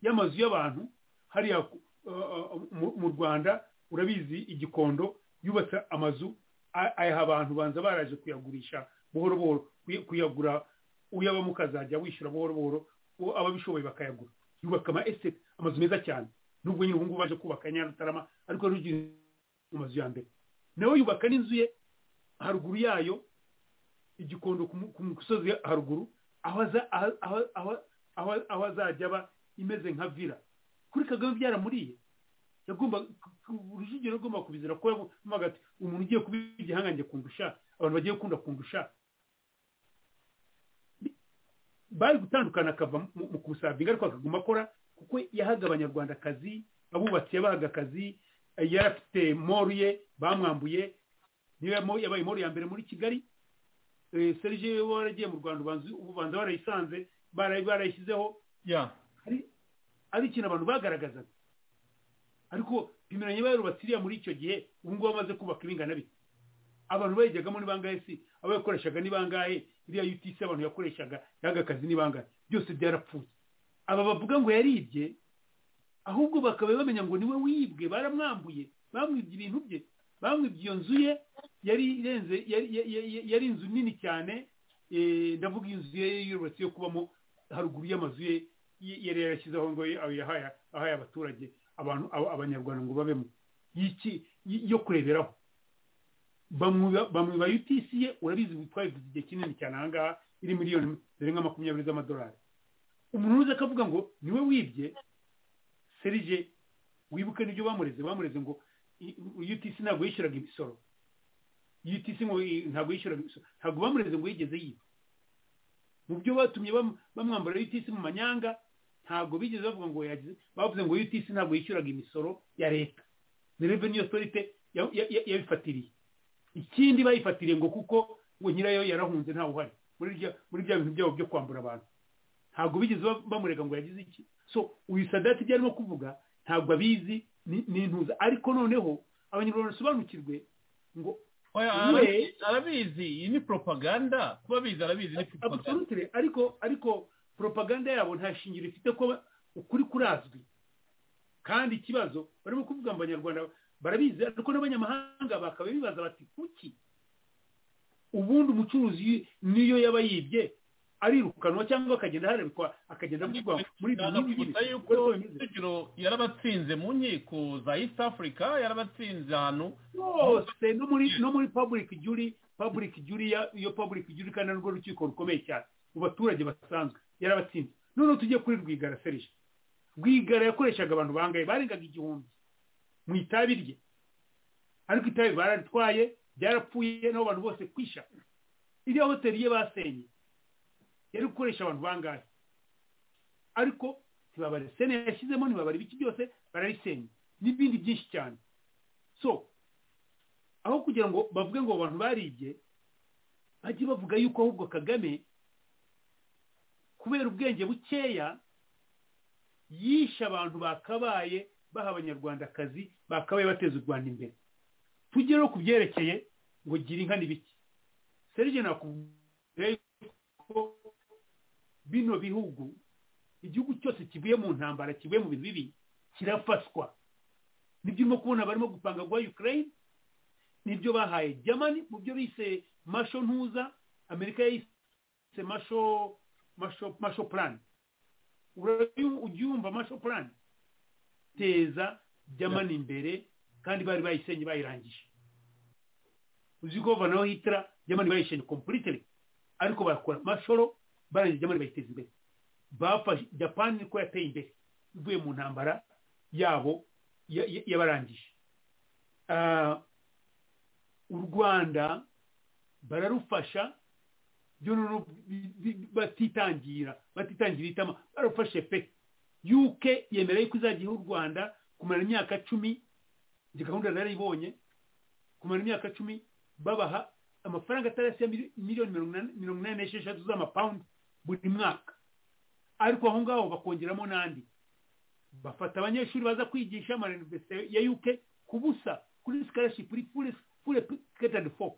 y'amazu y'abantu hariya ku- uh, uh, mu- mu rwanda urabizi igikondo yubatse amazu a- ayaha abantu banza baraje kuyagurisha buhoro buhoro kuya- kuyagura uyabamo ukazajya wishyura buhoro buhoro uwo ababishoboye bakayagura yubaka ama esete amazu meza cyane nubwo nyine ubungubu baje kubaka nyarutarama ariko rugira mu mazu ya mbere nawe yubaka n'inzu ye haruguru yayo igikondo ku mu- ku musozi haruguru aho aza- aho- aho- aho- aho- aho azajya aba imeze nka vila kuri kagame byaramuriye yagomba urujugiro agomba kubizira ko yavuga ati umuntu ugiye kuba igihangange kundusha abantu bagiye gukunda kundusha bari gutandukana akava mu- mu kumusabinga ariko akaguma akora kuko yahaga abanyarwanda akazi abubatsi yabahaga akazi yari afite moru ye bamwambuye niyo yamo- yabaye moru ya mbere muri kigali Eh, serge waragiye mu rwanda ubanza ubanza barayisanze barayi- barayishyizeho ya ari- ari ikintu abantu bagaragazaga ariko pimiranye bayarubatse iriya muri icyo gihe ubu ngubu bamaze kubaka ibingana bite abantu bayijyagamo ni bangahe si abo yakoreshaga ni bangahe iriya utc abantu yakoreshaga yaga akazi ni bangahe byose byarapfuye aba bavuga ngo yaribye ahubwo bakaba bamenya ngo niwe wibwe baramwambuye bamwibye ibintu bye bamwibye iyo nzu ye yari irenze yari ya- ya- ya- yari inzu nini cyane eh, ndavuga inzu ye yubatse yo kubamo haruguru y'amazu ye y- yari yarashyizeho ngo ye- ayo yahaye ahaye abaturage abantu aba- abanyarwanda ngo babemo y'iki y- yo kureberaho bamwiba bamwiba UTC ye urabizi twabivuze igihe kinini cyane aha ngaha iri miliyoni zirenga makumyabiri z'amadolari umuntu uza akavuga ngo niwe wibye serije wibuke n'ibyo bamureze bamureze ngo i- UTC ntabwo yishyuraga imisoro UTC ngo i- ntabwo yishyuraga imisoro ntabwo bamureze ngo yigeze yiba mu byo batumye bam- bamwambara UTC mu manyanga ntabwo bigeze bavuga ngo yagize bavuze ngo UTC ntabwo yishyuraga imisoro ya leta ni revenue authority ya- ya- ya- yabifatiriye ikindi bayifatiriye ngo kuko ngo nyirayo yarahunze ntawe uhari muri rya- muri bya bintu byabo byo kwambura abantu ntabwo bigeze ba- bamurega ngo yagize iki so uyu sadati ibyo arimo kuvuga ntabwo abizi ni- ni intuza ariko noneho abanyarwanda basobanukirwe ngo oya we- arabizi- arabizi iyi ni propaganda kuba abizi arabizi ni propaganda absolutely ariko ariko propaganda yabo nta shingiro ifite ko ba- ukuri kurazwi kandi ikibazo barimo kuvuga ngo abanyarwanda barabizi ariko n'abanyamahanga bakaba bibaza bati kuki ubundi umucuruzi niyo yaba yibye arirukanwa cyangwa akagenda aharebwa akagenda avugwa muri ibyo ngibyo nabwibutsa yuko rujugiro yarabatsinze mu nkiko za east africa yarabatsinze ahantu yose no muri no muri public jury public jury ya- iyo public jury kandi ari rwo rukiko rukomeye cyane mu baturage basanzwe yarabatsinze noneho tugiye kuri rwigara serije rwigara yakoreshaga abantu bangaye barengaga igihumbi mu itabi rye ariko itabi bararitwaye byarapfuye n'abo bantu bose kwisha iriya hoteli ye basenye yari gukoresha abantu bangahe ariko ntibabare sene yashyizemo ntibabare ibiki byose bararisenya n'ibindi byinshi cyane so aho kugira ngo bavuge ngo abo bantu baribye bajye bavuga yuko ahubwo kagame kubera ubwenge bukeya yishe abantu bakabaye baha abanyarwandakazi bakabaye bateza u rwanda imbere tugere no ku byerekeye ngo gira inka ni biki serije nakubwiye ko bino bihugu igihugu cyose kivuye mu ntambara kivuye mu bintu bibi kirafashwa nibyo urimo kubona barimo gupanga guha ukraine nibyo bahaye germany mu byo bise masho ntuza amerika yayise masho masho masho plan Urayu- ujya wumva masho plan teza germany imbere kandi bari bayisenye bayirangije uzi ko vanaho hitira germany bayisenye completely ariko bakora mashoro barangije jamani bayiteza imbere bafashe japani niko yateye imbere ivuye mu ntambara yabo ya- ya- yabarangije Ah, u rwanda bararufasha byo noneho bi- bi- batitangira batitangira itama barufashe pe uk yemera yuko izajya iha u rwanda kumara imyaka cumi izi gahunda narayibonye kumara imyaka cumi babaha amafaranga atarasi ya mili- miliyoni mirongo inani- mirongo inani n'esheshatu z'amapawundi buri mwaka ariko aho ngaho bakongeramo n'andi bafata abanyeshuri baza kwigisha ama universite ya uk ku busa kuri scholarship kuri fure catered for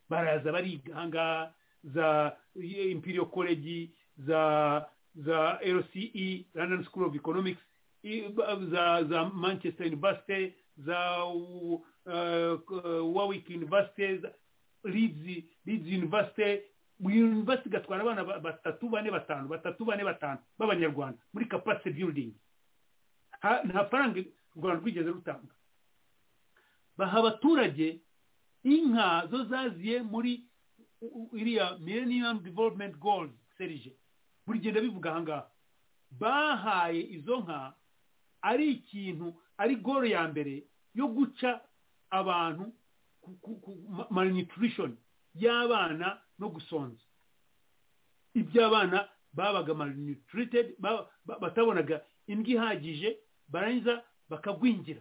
baraza bariga ahangaha za eh, imperial college za za lce london school of economics i- ba- za za manchester university za uh, uh, warwick university za leeds leeds university buri university igatwara abana ba- batatu bane batanu batatu bane batanu b'abanyarwanda muri capacity building Ha- nta faranga u rwanda rwigeze rutanga baha abaturage inka zo zaziye muri u- u- iriya millennium development goals serije buri gihe ndabivuga ahangaha bahaye izo nka ari ikintu ari goro ya mbere yo guca abantu ku- ku- ku- ma- malnutrition y'abana no gusonza iby'abana babaga malnutrited ba- ba- batabonaga indyo ihagije barangiza bakagwingira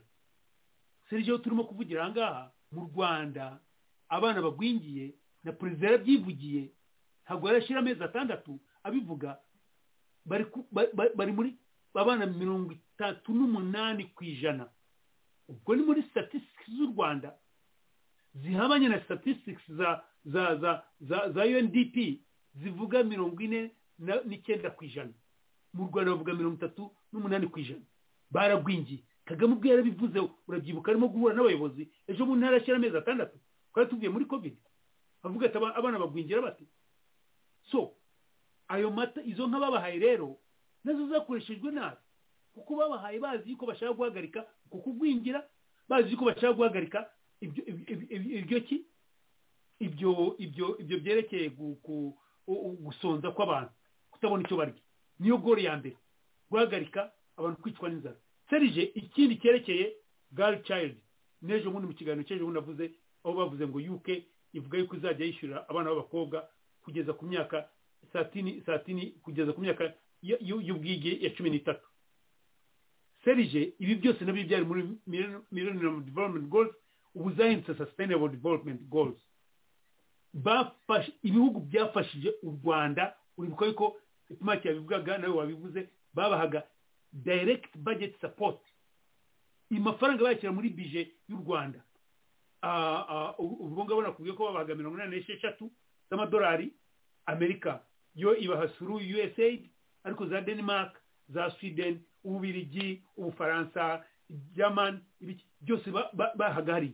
serije aho turimo kuvugira ahangaha mu rwanda abana bagwingiye na perezida yarabyivugiye ntabwo yarashyira amezi atandatu abivuga bari ku- ba- ba- bari muri abana mirongo itatu n'umunani ku ijana ubwo ni muri statistics z'u rwanda zihabanye na statistics za za za za, za UNDP zivuga mirongo ine na- n'icyenda ku ijana mu rwanda bavuga mirongo itatu n'umunani ku ijana baragwingiye kagame ubwo yarabivuze urabyibuka arimo guhura n'abayobozi ejo mu ntara ashyira amezi atandatu twari tuvuye muri covid avuga ati "Aba- abana bagwingira bate so ayo mata izo nka babahaye rero nazo zakoreshejwe nabi kuko babahaye bazi yuko bashaka guhagarika uku kugwingira bazi yuko bashaka guhagarika ibyo ibyo- ibyo- ibyo- ibyo ki ibyo ibyo ibyo byerekeye gu- ku- u- u- gusonza kw'abantu kutabona icyo barya niyo gori ya mbere guhagarika abantu kwicwa n'inzara serije ikindi cyerekeye girl child n'ejo bundi mu kiganiro cy'ejo bundi navuze aho bavuze ngo uk ivuga yuko izajya yishyurira abana b'abakobwa kugeza ku myaka satini satini kugeza ku myaka y- y- y'ubwige ya cumi n'itatu serije ibi byose nabyo byari muri millennium development goals ubu zahindutse sustainable development goals bafashe ibihugu byafashije u rwanda uribuka yuko ipimaki yabivugaga nawe wabivuze babahaga direct budget support amafaranga bayashyira muri bije y'u rwanda Ah, ah, ubu ubwo ngabo nakubwiye ko babahaga mirongo inani n'esheshatu z'amadolari amerika yo ibaha suru usaid ariko za denmark za sweden ububirigi ubufaransa jamani ibiki byose ba- ba- bahagariye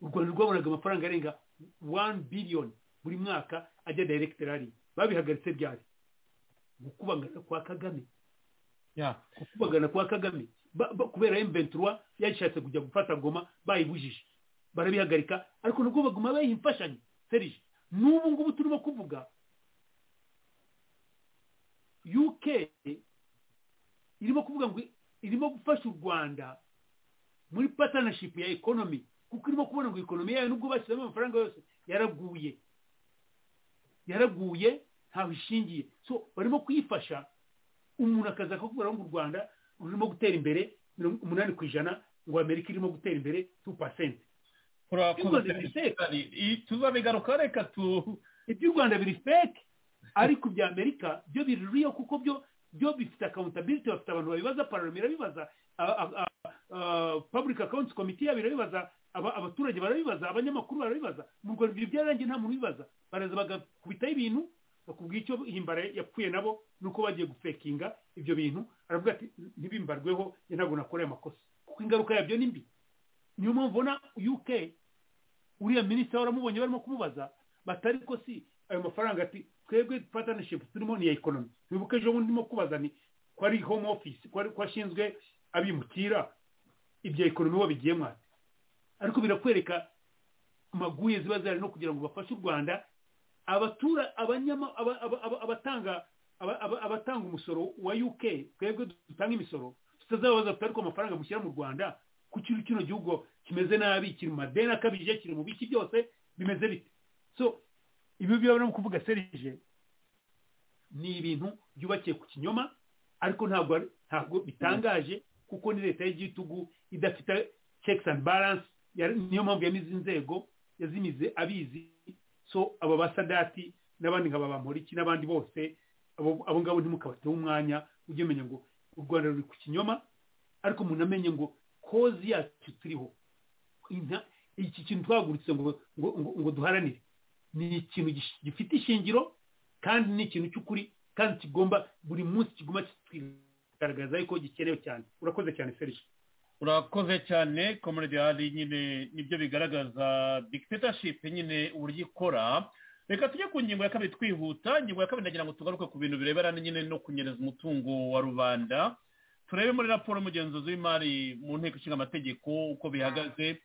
u rwanda rwabonaga amafaranga arenga wani biliyoni buri mwaka ajya dayirekitirari babihagaritse byari gukubagana kwa kagame ya gukubagana kwa kagame Ba- ba- kubera emventura yashatse kujya gufata goma bayibujije barabihagarika ariko nubwo baguma bayiha imfashanyo serije n'ubu ngubu turimo kuvuga uk irimo kuvuga ngo irimo gufasha u rwanda muri partnership ya economy kuko irimo kubona ngo economy yayo nubwo bashyizemo amafaranga yose yaraguye yaraguye ntaho ishingiye so barimo kuyifasha umuntu akaza akakubwira ngo u rwanda rurimo gutera imbere mirongo umunani ku ijana ngo amerika irimo gutera imbere tu pasenti turakoze Ikibazo giteka. I- tuzabigaruka reka tu iby'u rwanda biri feke ariko ibya amerika byo biri riyo kuko byo byo bifite akawuntabiliti bafite abantu babibaza pararama irabibaza a- a- a- a- public accounts committee yabo irabibaza aba- abaturage barabibaza abanyamakuru barabibaza mu rwanda ibyo byarangiye nta muntu ubibaza baraza bagakubitaho ibintu bakubwira icyo himbara yapfuye nabo nuko bagiye gufekinga ibyo bintu aravuga ati ntibimbarweho njye ntabwo nakoreye amakosa kuko ingaruka yabyo ni mbi niyo mpamvu ubona uk uriya minisita waramubonye barimo kumubaza batari ko si ayo mafaranga ati twebwe partnership turimo ni iya ekonomi wibuke ejo bundi ndimo kubaza ni ko ari home office ko ari ko ashinzwe abimukira ibya ekonomi bo bigiyemo ati ariko birakwereka maguye ziba zihari no kugira ngo bafashe u rwanda abatura abanyama aba- aba- aba- abatanga aba- aba- abatanga umusoro wa uk twebwe dutanga imisoro tutazababaza tutari ko amafaranga mushyira mu rwanda ku kintu kino gihugu kimeze nabi kiri mu madeni akabije kiri mu biki byose bimeze bite so ibi byo barimo kuvuga serije ni ibintu byubakiye ku kinyoma ariko ntabwo ari- ntabwo bitangaje kuko ni leta y'igitugu idafite checks and balance yari- niyo mpamvu yamize inzego yazimize abizi so abo basadati n'abandi nkaba bamporiki n'abandi bose abo abo ngabo ntimukabateho umwanya ujye umenya ngo u rwanda ruri ku kinyoma ariko umuntu amenye ngo kozi yacu turiho Inta- iki kintu twahagurutse ngo ngo ngo- ngo duharanire ni ikintu gish- gifite ishingiro kandi ni ikintu cy'ukuri kandi kigomba buri munsi kiguma kigaragaza yuko gikenewe cyane urakoze cyane serije urakoze cyane comrade hari nyine nibyo bigaragaza dictatorship nyine uburyo ikora reka tujye ku ngingo ya kabiri twihuta ingingo ya kabiri nagira ngo tugaruke ku bintu birebana nyine no kunyereza umutungo wa rubanda turebe muri raporo y'umugenzuzi w'imari mu nteko ishinga amategeko uko bihagaze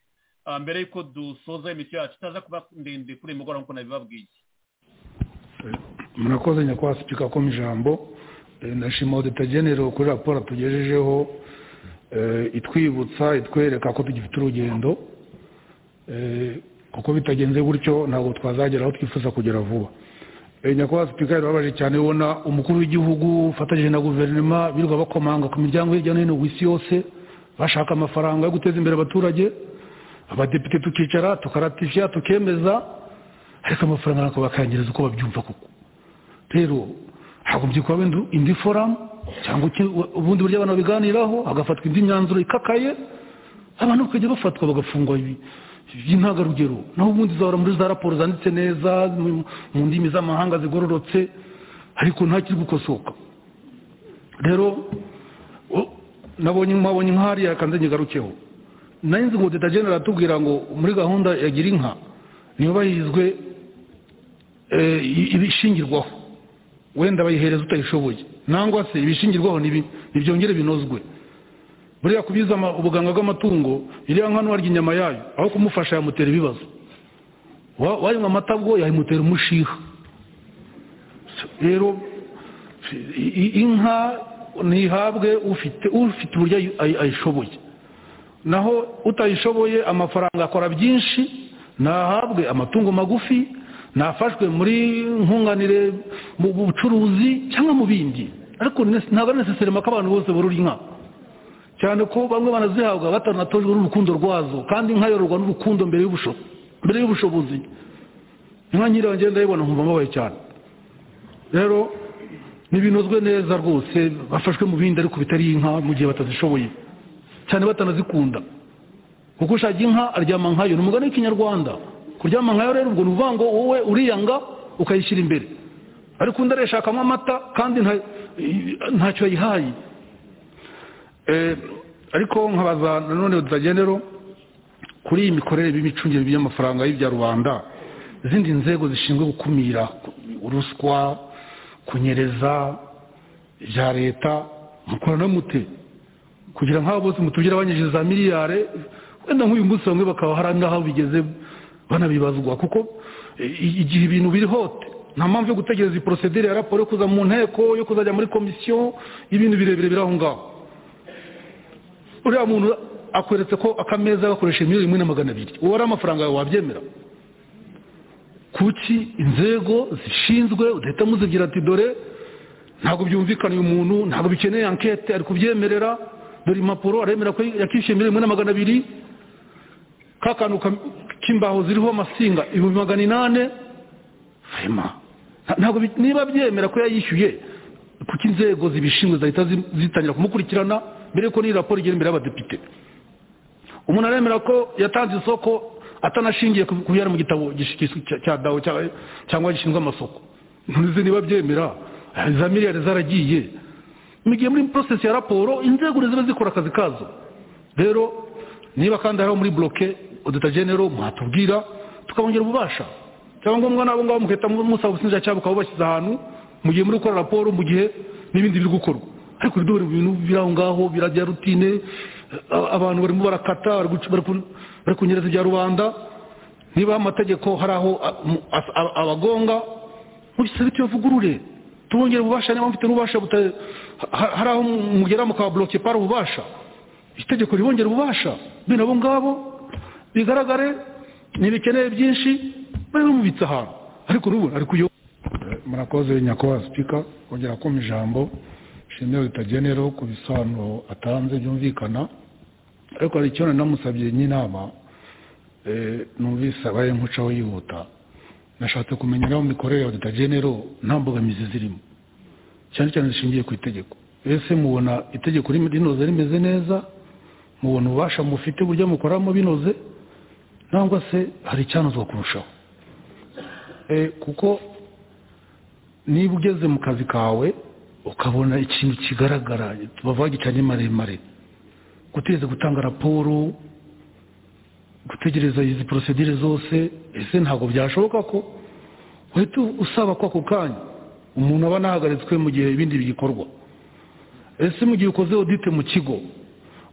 ah, mbere y'uko dusoza imikino yacu itaza kuba ndende kuri uyu mugoroba nk'uko nabibabwiye murakoze nyakubahwa sipika ko mu ijambo Eh, ndashima odeta genero kuri raporo tugejejeho eh, itwibutsa itwereka ko tugifite urugendo Eh, kuko bitagenze gutyo ntabwo twazagera aho twifuza kugera vuba Eh, nyakubahwa sipika birababaje cyane ubona umukuru w'igihugu ufatanyije na guverinoma birirwa bakomanga ku miryango hirya no hino ku isi yose bashaka amafaranga yo guteza imbere abaturage abadepite tukicara tukaratifya tukemeza ariko amafaranga ntabwo bakayangiriza uko babyumva kuko rero hagombye kuba wenda indi foramu cyangwa iki- ubundi buryo abantu babiganiraho hagafatwa indi myanzuro ikakaye abantu bakajya bafatwa bagafungwa bi- by'intangarugero naho ubundi zahora muri za raporo zanditse neza mu mu ndimi z'amahanga zigororotse ariko nta kiri gukosoka rero o- nabonye mwabonye nk'ahariya kanze nyigarukeho nayo nzi ngo deta genera aratubwira ngo muri gahunda ya gira inka ntiyubahizwe eh, i- ibishingirwaho wenda bayihereza utayishoboye nangwa se ibishingirwaho nibi- nibyongere binozwe buriya kubiza ama- ubuganga bw'amatungo iriya nka ntuharya inyama yayo aho kumufasha yamutera ibibazo Wa- wanywa amata bwo yamutera umushiha rero i- i- inka ntihabwe ufite ufite uburyo ayi- ayi- ayishoboye naho utayishoboye amafaranga akora byinshi nahabwe amatungo magufi nafashwe muri nkunganire mu bucuruzi cyangwa mu bindi ariko nes- ntabwo ari neseserema ko abantu bose borora inka cyane ko bamwe banazihabwa batanatojwe n'urukundo rwazo kandi inka yororwa n'urukundo mbere y'ubusho- mbere y'ubushobozi inka nyirayo ngenda ndayibona nkumva mbabaye cyane rero ntibinozwe neza rwose bafashwe mu bindi ariko bitari inka mu gihe batazishoboye cyane batanazikunda kuko ushaka inka aryama nkayo ni umugani w'ikinyarwanda kuryama nkayo rero ubwo ni ukuvuga ngo wowe uriyanga ukayishyira imbere ariko undi arayishakamo amata kandi nta- i- ntacyo yayihaye ariko nkabaza nanone utagendero kuri iyi mikorere y'imicungire by'amafaranga y'ibya rubanda izindi nzego zishinzwe gukumira uruswa kunyereza ibya leta mukorana mute kugira nk'abo bose mutubwire abanyije za miliyari wenda nk'uyu munsi bamwe bakaba hari n'aho bigeze banabibazwa kuko igihe ibintu biri hote nta mpamvu yo gutegereza iyi porosedire ya raporo yo kuza mu nteko yo kuzajya muri komisiyo y'ibintu birebire biri aho ngaho uriya muntu akweretse ko akameza gakoresha miliyoni imwe na magana abiri uwo ari amafaranga yawe wabyemera kuki inzego zishinzwe udahita muzigira ati dore ntabwo byumvikana uyu muntu ntabwo bikeneye ankete ari kubyemerera dore impapuro aremera ko yakishyuye miliyoni imwe na magana abiri ka kantu k'imbaho ziriho amasinga ibihumbi magana inani ntabwo niba byemera ko yayishyuye kuko inzego zibishinzwe zahita zitangira kumukurikirana mbere yuko n'iyi raporo igera imbere y'abadepite umuntu aremera ko yatanze isoko atanashingiye ku bihari mu gitabo cya dawo cyangwa gishinzwe amasoko ntuzi niba byemera za miliyari zaragiye mu gihe muri porosesi ya raporo inzego ziba zikora akazi kazo rero niba kandi hariho muri buroke udutagenero mwatubwira tukabongera ububasha cyangwa ngombwa nabo ngabo mugahita musaba ubushinjacyaha bukaba bubashyize ahantu mu gihe muri gukora raporo mu gihe n'ibindi biri gukorwa ariko dore ibintu biri aho ngaho birajya rutine abantu barimo barakata bari kunyereza ibya rubanda niba amategeko hari aho abagonga mugisabe tuyavugurure tubongere ububasha niba mufite n'ububasha hari aho mugera mukaburoke pari ububasha itegeko ribongera ububasha bino abo ngabo bigaragare ntibikeneye byinshi bari bamubitse ahantu ariko n'ubu ari kuyo murakoze nyakubahwa sipika kongera kumva ijambo shimwe ritagenero ku bisobanuro atanze byumvikana ariko hari icyo namusabye n'inama numvise abaye nk'ucaho yihuta nashatse kumenya nawe mikorere ya ritagenero nta mbogamizi zirimo cyane cyane zishingiye ku itegeko ese mubona itegeko rinoze rimeze neza mubona ububasha mufite uburyo mukoramo binoze cyangwa se hari icyanozwa kurushaho kuko niba ugeze mu kazi kawe ukabona ikintu kigaragara bavuga gicanye maremare gutegereza gutanga raporo gutegereza izi porosedire zose ese ntabwo byashoboka ko uhita usaba ko ako kanya umuntu aba anahagaritswe mu gihe ibindi bigikorwa ese mu gihe ukoze odite mu kigo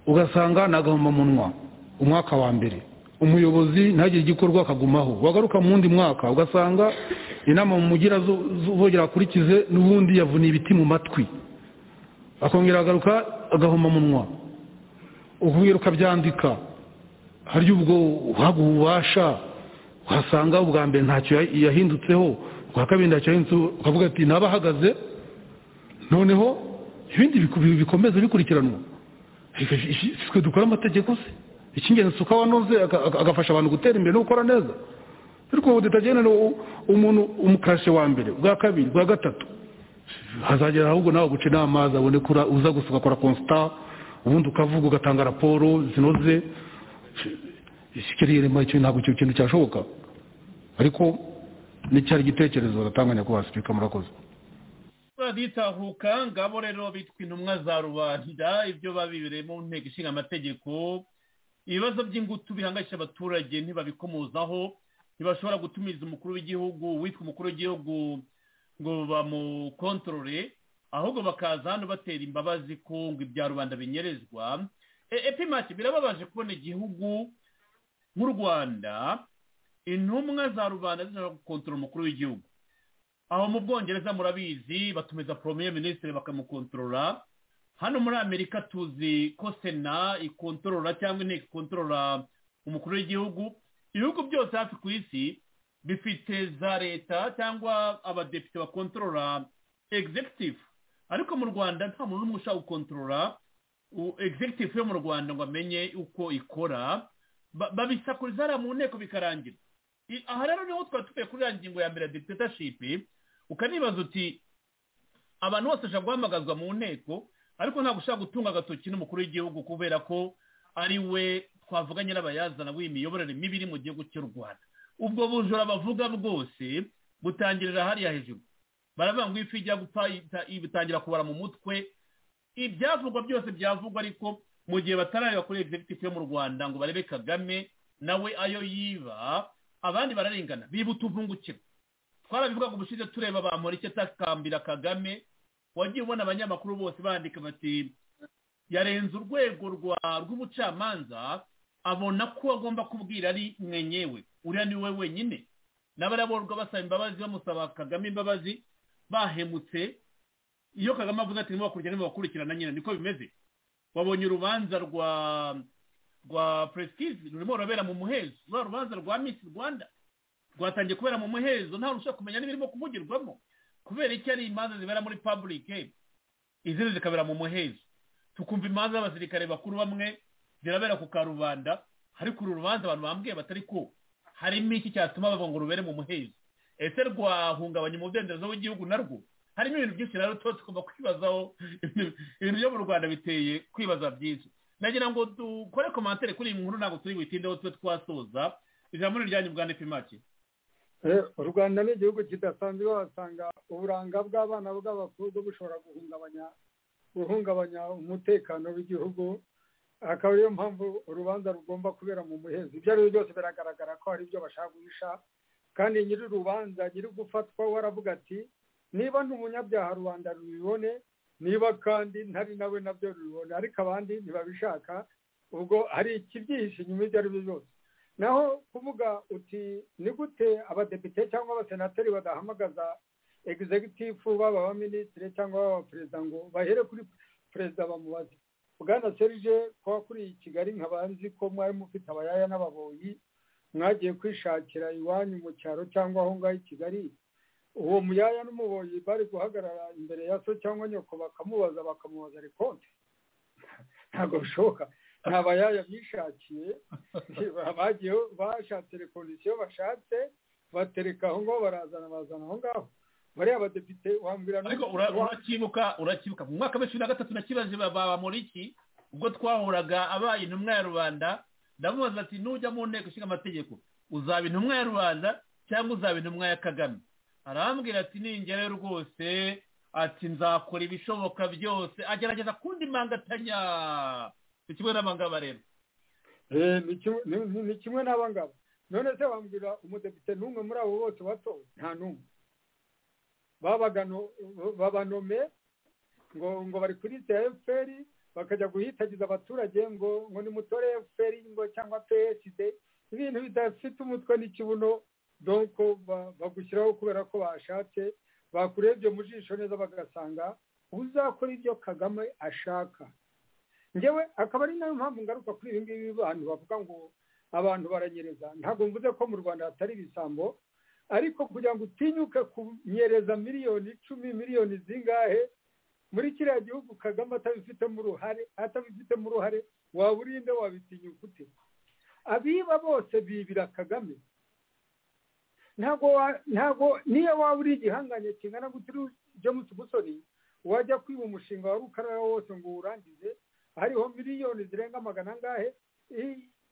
ugasanga ni agahomamunwa umwaka wa mbere umuyobozi ntagire igikorwa akagumaho wagaruka mu wundi mwaka ugasanga inama mugira zubogera akurikize n'ubundi yavuniye ibiti mu matwi akongera agaruka agahomamunwa ukubwira ukabyandika hari ubwo uhaguha ububasha uhasanga ubwa mbere ntacyo yahindutseho ubwa kabiri ntacyo yahindutseho ukavuga ati ntaba ahagaze noneho ibindi bikomeza bikurikiranwa twe dukora amategeko se icy'ingenzi si uko wanoze agafasha abantu gutera imbere no gukora neza ariko ubu tutagenera umuntu umukashe wa mbere bwa kabiri bwa gatatu hazagera ahubwo nawe guca inama zabone uza gusa ugakora konsita ubundi ukavuga ugatanga raporo zinoze ntabwo icyo kintu cyashoboka ariko n'icyari igitekerezo batanga nyakubahwa sipika murakoze baritahuka ngabo rero bitwa intumwa za rubanda ibyo babibereye mu nteko ishinga amategeko ibibazo by'ingutu bihangayisha abaturage ntibabikomozaho ntibashobora gutumiza umukuru w'igihugu witwa umukuru w'igihugu ngo bamukontorore ahubwo bakaza hano batera imbabazi ko ngo ibya rubanda binyerezwa epimati birababaje kubona igihugu nk'u rwanda intumwa za rubanda zishobora gukontorora umukuru w'igihugu aho mu bwongereza murabizi batumiza poromiye minisitiri bakamukontorora hano muri amerika tuzi ko sena ikontorora cyangwa inteko ikontorora umukuru w'igihugu ibihugu byose hafi ku isi bifite za leta cyangwa abadepite bakontorora egizegitifu ariko mu rwanda nta muntu n'umwe ushaka gukontorora egizegitifu yo mu rwanda ngo amenye uko ikora babisakuriza hariya mu nteko bikarangira aha rero niho twari tuvuye kuri ya ngingo ya mbere ya deputeship ukanibaza uti abantu bose bashobora guhamagazwa mu nteko ariko ntabwo ushaka gutunga agatoki n'umukuru w'igihugu kubera ko ari we twavuga nyirabayazana w'imiyoborere mibi iri mu gihugu cy'u rwanda ubwo bujura bavuga bwose butangirira hariya hejuru baravuga ngo ifi ijya gupfa itangira kubara mu mutwe ibyavugwa byose byavugwa ariko mu gihe batarabiba kuri egizegitifu yo mu rwanda ngo barebe kagame nawe ayo yiba abandi bararengana biba utuvungukiro twarabivugaga ubushize tureba bamura icyo atakambira kagame wagiye ubona abanyamakuru bose bandika bati yarenze urwego rw'ubucamanza abona ko agomba kubwira ari mwenyewe uriya ni we wenyine n'abaraborwa basaba imbabazi bamusaba kagame imbabazi bahemutse iyo kagame avuze ati ntimubakurikirane ntimubakurikirana nyine niko bimeze wabonye urubanza rwa rwa prestige rurimo rurabera mu muhezo rwa rubanza rwa miss rwanda rwatangiye kubera mu muhezo ntawe ushobora kumenya n'ibirimo kuvugirwamo kubera icyo ari imanza zibera muri publike izindi zikabera mu muhezo tukumva imanza y'abasirikare bakuru bamwe zirabera ku karubanda ariko uru rubanza abantu bambwiye batari ko harimo iki cyatuma bava ngo rubere mu muhezo ese rwahungabanya umudendezo w'igihugu narwo harimo ibintu byinshi rero tuba tugomba kwibazaho ibintu byo mu rwanda biteye kwibaza byinshi nagira ngo dukore komantere kuri iyi nkuru ntabwo turi butindeho tube twasoza ijambo ni iryanyu bwa ndepimake u rwanda ni igihugu kidasanzwe wasanga uburanga bw'abana bw'abakobwa bushobora guhungabanya guhungabanya umutekano w'igihugu akaba ariyo mpamvu urubanza rugomba kubera mu muhezo ibyo ari byo byose biragaragara ko hari ibyo bashaka guhisha kandi nyiri urubanza nyiri gufatwa we aravuga ati niba ni umunyabyaha rubanda rubibone niba kandi ntari nawe nabyo rubibone ariko abandi ntibabishaka ubwo hari ikibyihishe inyuma ibyo ari byo byose naho kuvuga uti ni gute abadepite cyangwa abasenateri badahamagaza egizegitifu baba abaminisitiri cyangwa baba perezida ngo bahere kuri perezida bamubaze bwana serije ko wakuriye i kigali nkaba nzi ko mwari mufite abayaya n'ababoyi mwagiye kwishakira iwanyu mu cyaro cyangwa aho ngaho i kigali uwo muyaya n'umuboyi bari guhagarara imbere ya so cyangwa nyoko bakamubaza bakamubaza rekonte ntabwo bishoboka nta bayaya bishakiye bagiye bashatse rekondisiyo bashatse batereka aho ngaho barazana bazana aho ngaho bariya badepite wambwira ariko urakibuka urakibuka mu mwaka wa bibiri na gatatu na kibazo baba muri iki ubwo twahuraga abaye intumwa ya rubanda ndamubaza ati nujya mu nteko ishinga amategeko uzaba intumwa ya rubanda cyangwa uzaba intumwa ya kagame arambwira ati ningere rwose ati nzakora ibishoboka byose agerageza kundi mangatanya ni kimwe n'abangaba rero ni kimwe n'abangaba none se wambwira umudepite n'umwe muri abo bose batowe nta n'umwe babanome ngo ngo bari kuri ya efuperi bakajya guhitagiza abaturage ngo ngo ni mutore efuperi ngo cyangwa psd ibintu bidafite umutwe n'ikibuno donko bagushyiraho kubera ko bashatse bakurebye mu jisho neza bagasanga uzakora ibyo kagame ashaka ngewe akaba ari nayo mpamvu ngaruka kuri ibi ngibi bantu bavuga ngo abantu baranyereza ntabwo mvuze ko mu rwanda hatari ibisambo ariko kugira ngo utinyuke kunyereza miliyoni icumi miliyoni zingahe muri kiriya gihugu kagame atabifitemo uruhare atabifitemo uruhare waba uri inde wabitinyuka ute abiba bose bibira kagame ntabwo ntabwo niyo waba uri igihanganye kingana gutiri james musoni wajya kwiba umushinga wa rukarara wose ngo uwurangize hariho miliyoni zirenga magana angahe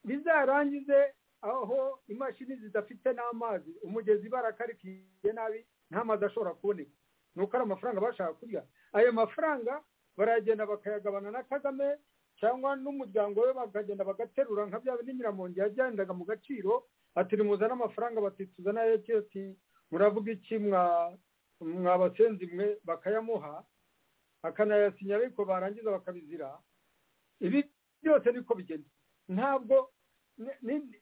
bizarangize aho imashini zidafite n'amazi umugezi barakarikiye nabi nta mazi ashobora kuboneka ni uko ari amafaranga bashaka kurya ayo mafaranga baragenda bakayagabana na kagame cyangwa n'umuryango we bakagenda bagaterura nka bya bindi nyiramongi yagendaga mu gaciro ati nimuzane amafaranga bati tuzanayo ati muravuga iki mwabasenzi mwe bakayamuha akanayasinya ariko barangiza bakabizira ibi byose niko bigenda ntabwo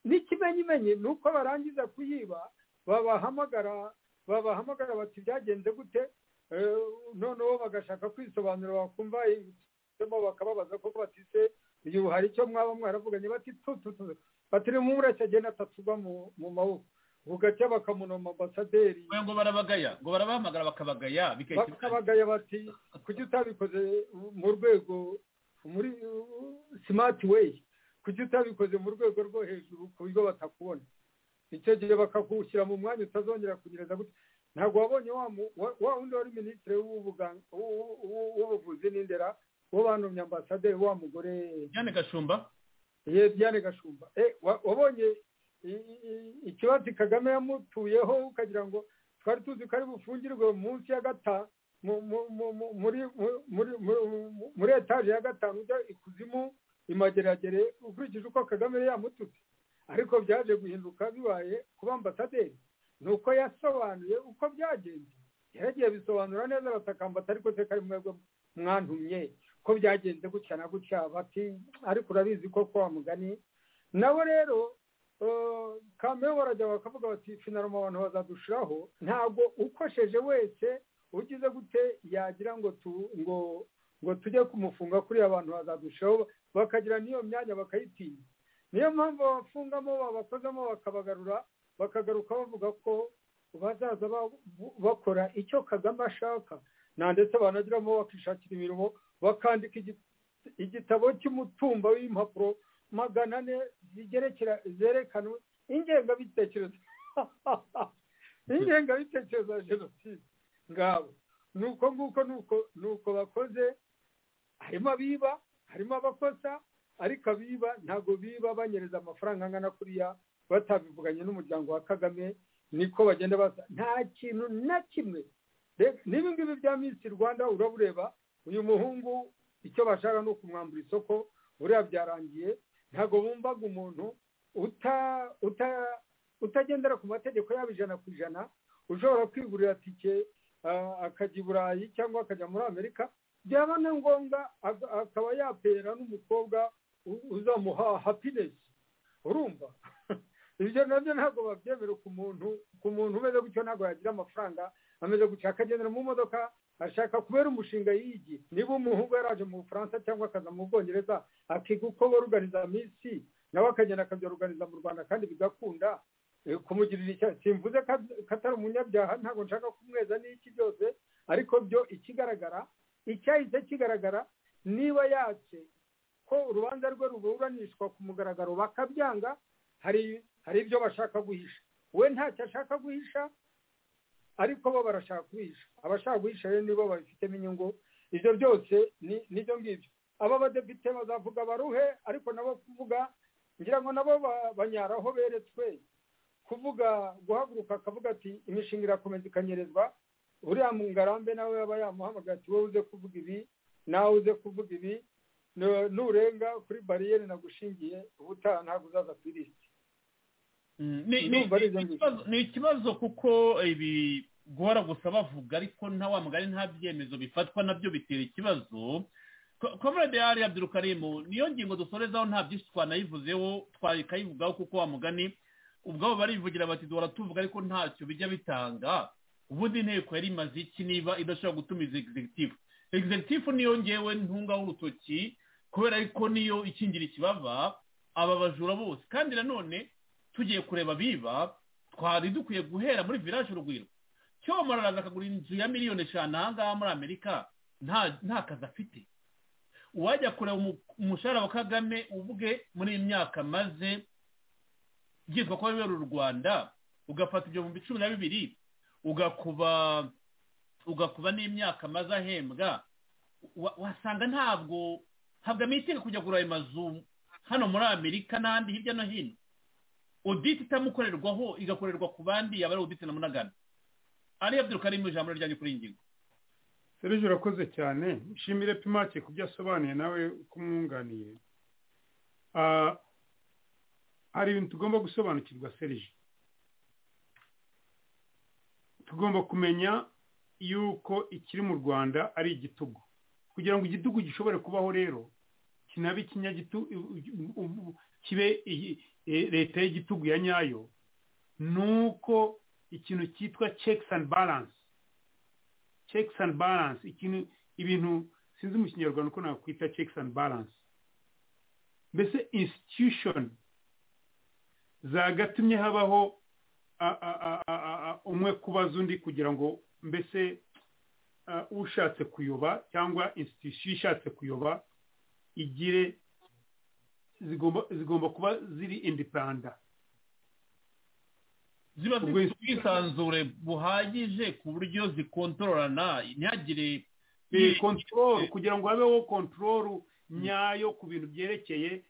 n'ikimenyimenyi ni uko barangiza kuyiba babahamagara babahamagara bati byagenze gute noneho bagashaka kwisobanura bakumva bakababaza ko batise uyu hari icyo mwaba mwaravuganye bati tututu batiri mu mureke agenda atatugwa mu maboko bugacya bakamunoma ambasaderi ngo barabagaya ngo barabahamagara bakabagaya bakabagaya bati kuki utabikoze mu rwego muri simati weyi kuki utabikoze mu rwego rwo hejuru ku buryo batakubona icyo gihe bakagushyira mu mwanya utazongera kugereza gutya ntabwo wabonye wa wundi wari minisitiri w'ubuvuzi n'indera wo banomye ambasaderi wa mugore Diane gashumba ye Diane gashumba wabonye ikibazo kagame yamutuyeho ukagira ngo twari tuzi ko ari bufungirwe munsi ya gata muri etaje ya gatanu ujya ikuzimu imageragere ukurikije uko kagame yamututse ariko byaje guhinduka bibaye kuba ambasaderi ni uko yasobanuye uko byagenze yaragiye bisobanura neza batakambata ariko se kari mwebwe mwantumye ko byagenze gutya na gutya bati ariko urabizi ko kwa mugani nabo rero kamera barajya bakavuga bati finaroma abantu bazadushiraho ntabwo ukosheje wese ugize gute yagira ngo ngo ngo tujye kumufunga kuri abantu bazadushiraho bakagira n'iyo myanya bakayitinya niyo mpamvu babafungamo babakozamo bakabagarura bakagaruka bavuga ko bazaza bakora icyo kagame ashaka nta ndetse banagiramo bakishakira imirimo bakandika igitabo cy'umutumba w'impapuro magana ane zigerekera zerekana ingengabitekerezo ingengabitekerezo ya jenoside ngabo nuko nguko nuko nuko bakoze harimo abiba harimo abakosa ariko abiba ntabwo biba banyereza amafaranga angana kuriya batabivuganye n'umuryango wa kagame niko bagenda basa nta kintu na kimwe n'ibi ngibi bya minsi rwanda urabureba uyu muhungu icyo bashaka ni ukumwambura isoko buriya byarangiye ntabwo bumvaga umuntu utagendera ku mategeko yaba ijana ku ijana ushobora kwigurira tike akajya i burayi cyangwa akajya muri amerika byaba na ngombwa akaba yapera n'umukobwa uzamuha hapinesi urumva ibyo nabyo ntabwo babyemera ku muntu ku muntu umeze gutyo ntabwo yagira amafaranga ameze gutya akagendera mu modoka ashaka kubera umushinga yigi niba umuhungu yaraje mu bufaransa cyangwa akaza mu bwongereza akiga uko boruganiza minsi nawe akagenda akabyoruganiza mu rwanda kandi bigakunda kumugirira icyaha simvuze ko atari umunyabyaha ntabwo nshaka kumweza n'iki byose ariko byo ikigaragara icyahise kigaragara niba yatse ko urubanza rwe ruburanishwa ku mugaragaro bakabyanga hari hari ibyo bashaka guhisha we ntacyo ashaka guhisha ariko bo barashaka guhisha abashaka guhisha rero nibo babifitemo inyungu ibyo byose nibyo ngibyo aba badepite bazavuga baruhe ariko nabo kuvuga ngira ngo nabo banyaraho beretswe kuvuga guhaguruka akavuga ati imishinga irakomeza ikanyerezwa uriya mu ngarambe nawe yaba yamuhamagaye ati wowe uze kuvuga ibi nawe uze kuvuga ibi nurenga kuri bariyeri nagushingiye ubutaha ntabwo uzaza ku irisiti ni ikibazo kuko ibi guhora gusa bavuga ariko nta wa mugari nta byemezo bifatwa nabyo bitera ikibazo komerede yari abdurukarimu niyo ngingo dusorezaho nta byinshi twanayivuzeho twakayivugaho kuko wa mugani ubwabo barivugira bati duhora tuvuga ariko ntacyo bijya bitanga ubundi inteko yari imaze iki niba idashobora gutumiza egizegitifu egizegitifu niyo ngewe ntungaho urutoki kubera ko niyo ikingira ikibaba aba bajura bose kandi nanone tugiye kureba biba twari dukwiye guhera muri viraje urugwiro cyoma araza akagura inzu ya miliyoni eshanu ahangaha muri amerika nta kazi afite uwajya kureba umushahara wa kagame ubwe muri iyi myaka maze byitwa ko wibera u rwanda ugafata ibyo mu cumi na bibiri ugakuba ugakuba n'imyaka maze ahembwa wasanga ntabwo ntabwo amitega kujya kugura ayo mazu hano muri amerika n'ahandi hirya no hino oditi itamukorerwaho igakorerwa ku bandi yaba ari oditi na munagana ariyo byirukarimu ijambo ryanjye kuri iyi ngingo serije urakoze cyane nshimire pimake ku byo asobanuye nawe uko umwunganiye hari ibintu tugomba gusobanukirwa serije tugomba kumenya yuko ikiri mu rwanda ari igitugu kugira ngo igitugu gishobore kubaho rero kinabe ikinyagitu kibe leta y'igitugu ya nyayo ni uko ikintu cyitwa checks and balance checks and balance ikintu ibintu sinzi mu kinyarwanda uko nakwita checks and balance mbese institution zagatumye habaho umwe kubaza undi kugira ngo mbese ushatse kuyoba cyangwa institution ishatse kuyoba igire zigomba kuba ziri indipanda ziba zifite ubwisanzure buhagije ku buryo zikontororana ntihagire kontororo kugira ngo habeho kontororo nyayo ku bintu byerekeye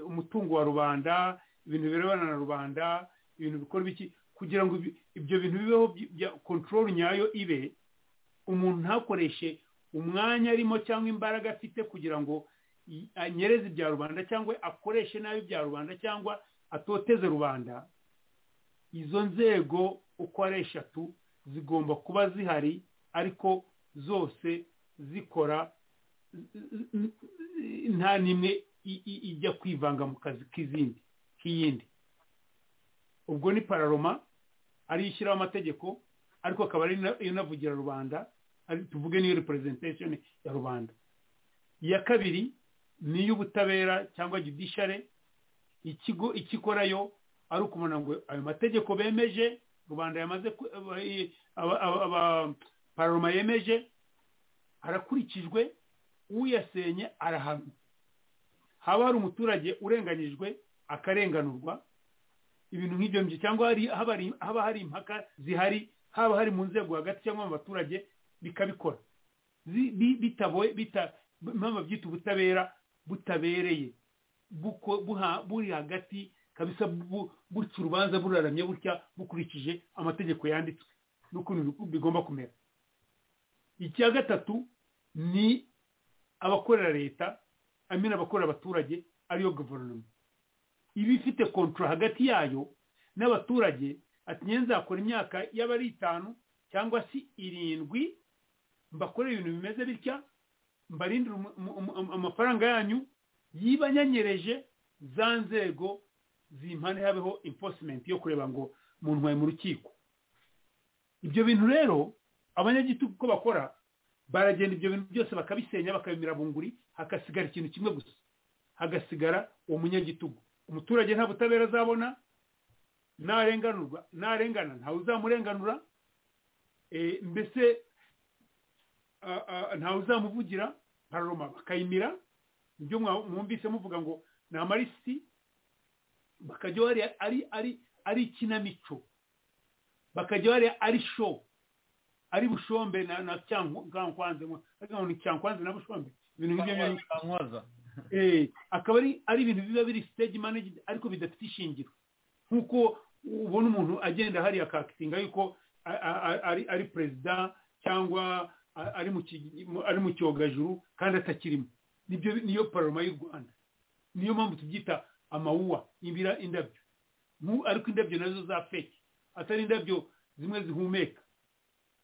umutungo wa rubanda ibintu birebana na rubanda ibintu bikora ibiki kugira ngo ibyo bintu bibeho bya kontorori nyayo ibe umuntu ntakoreshe umwanya arimo cyangwa imbaraga afite kugira ngo anyereze ibya rubanda cyangwa akoreshe nabi ibya rubanda cyangwa atoteze rubanda izo nzego uko ari eshatu zigomba kuba zihari ariko zose zikora nta n'imwe ijya kwivanga mu kazi k'izindi k'iyindi ubwo ni pararoma ariyo ishyiraho amategeko ariko akaba ari inavugira rubanda tuvuge n'iyo repurezentatiyoni ya rubanda iya kabiri ni iy'ubutabera cyangwa judishare ikigo ikikorayo ari ukumenya ngo ayo mategeko bemeje rubanda yamaze pararoma yemeje arakurikijwe uyasenye arahanwa haba hari umuturage urenganyijwe akarenganurwa ibintu nk'ibyo ngibyo cyangwa haba hari impaka zihari haba hari mu nzego hagati cyangwa mu baturage bikabikora impamvu byita ubutabera butabereye buri hagati kabisa buca urubanza buraramye butya bukurikije amategeko yanditswe n'ukuntu bigomba kumera icya gatatu ni abakorera leta amena abakorera abaturage ariyo guverinoma iba ifite kontora hagati yayo n'abaturage ati nzakora imyaka yaba ari itanu cyangwa se irindwi mbakorera ibintu bimeze bitya mbarindira amafaranga yanyu yiba anyanyereje za nzego zimpande habeho imposimenti yo kureba ngo umuntu wawe mu rukiko ibyo bintu rero abanyagitugu uko bakora baragenda ibyo bintu byose bakabisenya bakabimira bunguri hagasigara ikintu kimwe gusa hagasigara uwo munyagitugu umuturage nta butabera azabona narenganurwa narengana ntawe uzamurenganura mbese ntawe uzamuvugira pararoma bakayimira ibyo mwumvise muvuga ngo ni amarisiti bakajya bariya ari ikinamico bakajya bariya ari showu ari bushombe na cyankwanze ni cyankwanze na bushombe ibintu nk'ibyo akaba ari ibintu biba biri stage managed ariko bidafite ishingiro nk'uko ubona umuntu agenda hariya akakitinga yuko ari perezida cyangwa ari mu cyogajuru kandi atakirimo niyo paroma y'u rwanda niyo mpamvu tubyita amawuwa ibira indabyo ariko indabyo nazo za feke atari indabyo zimwe zihumeka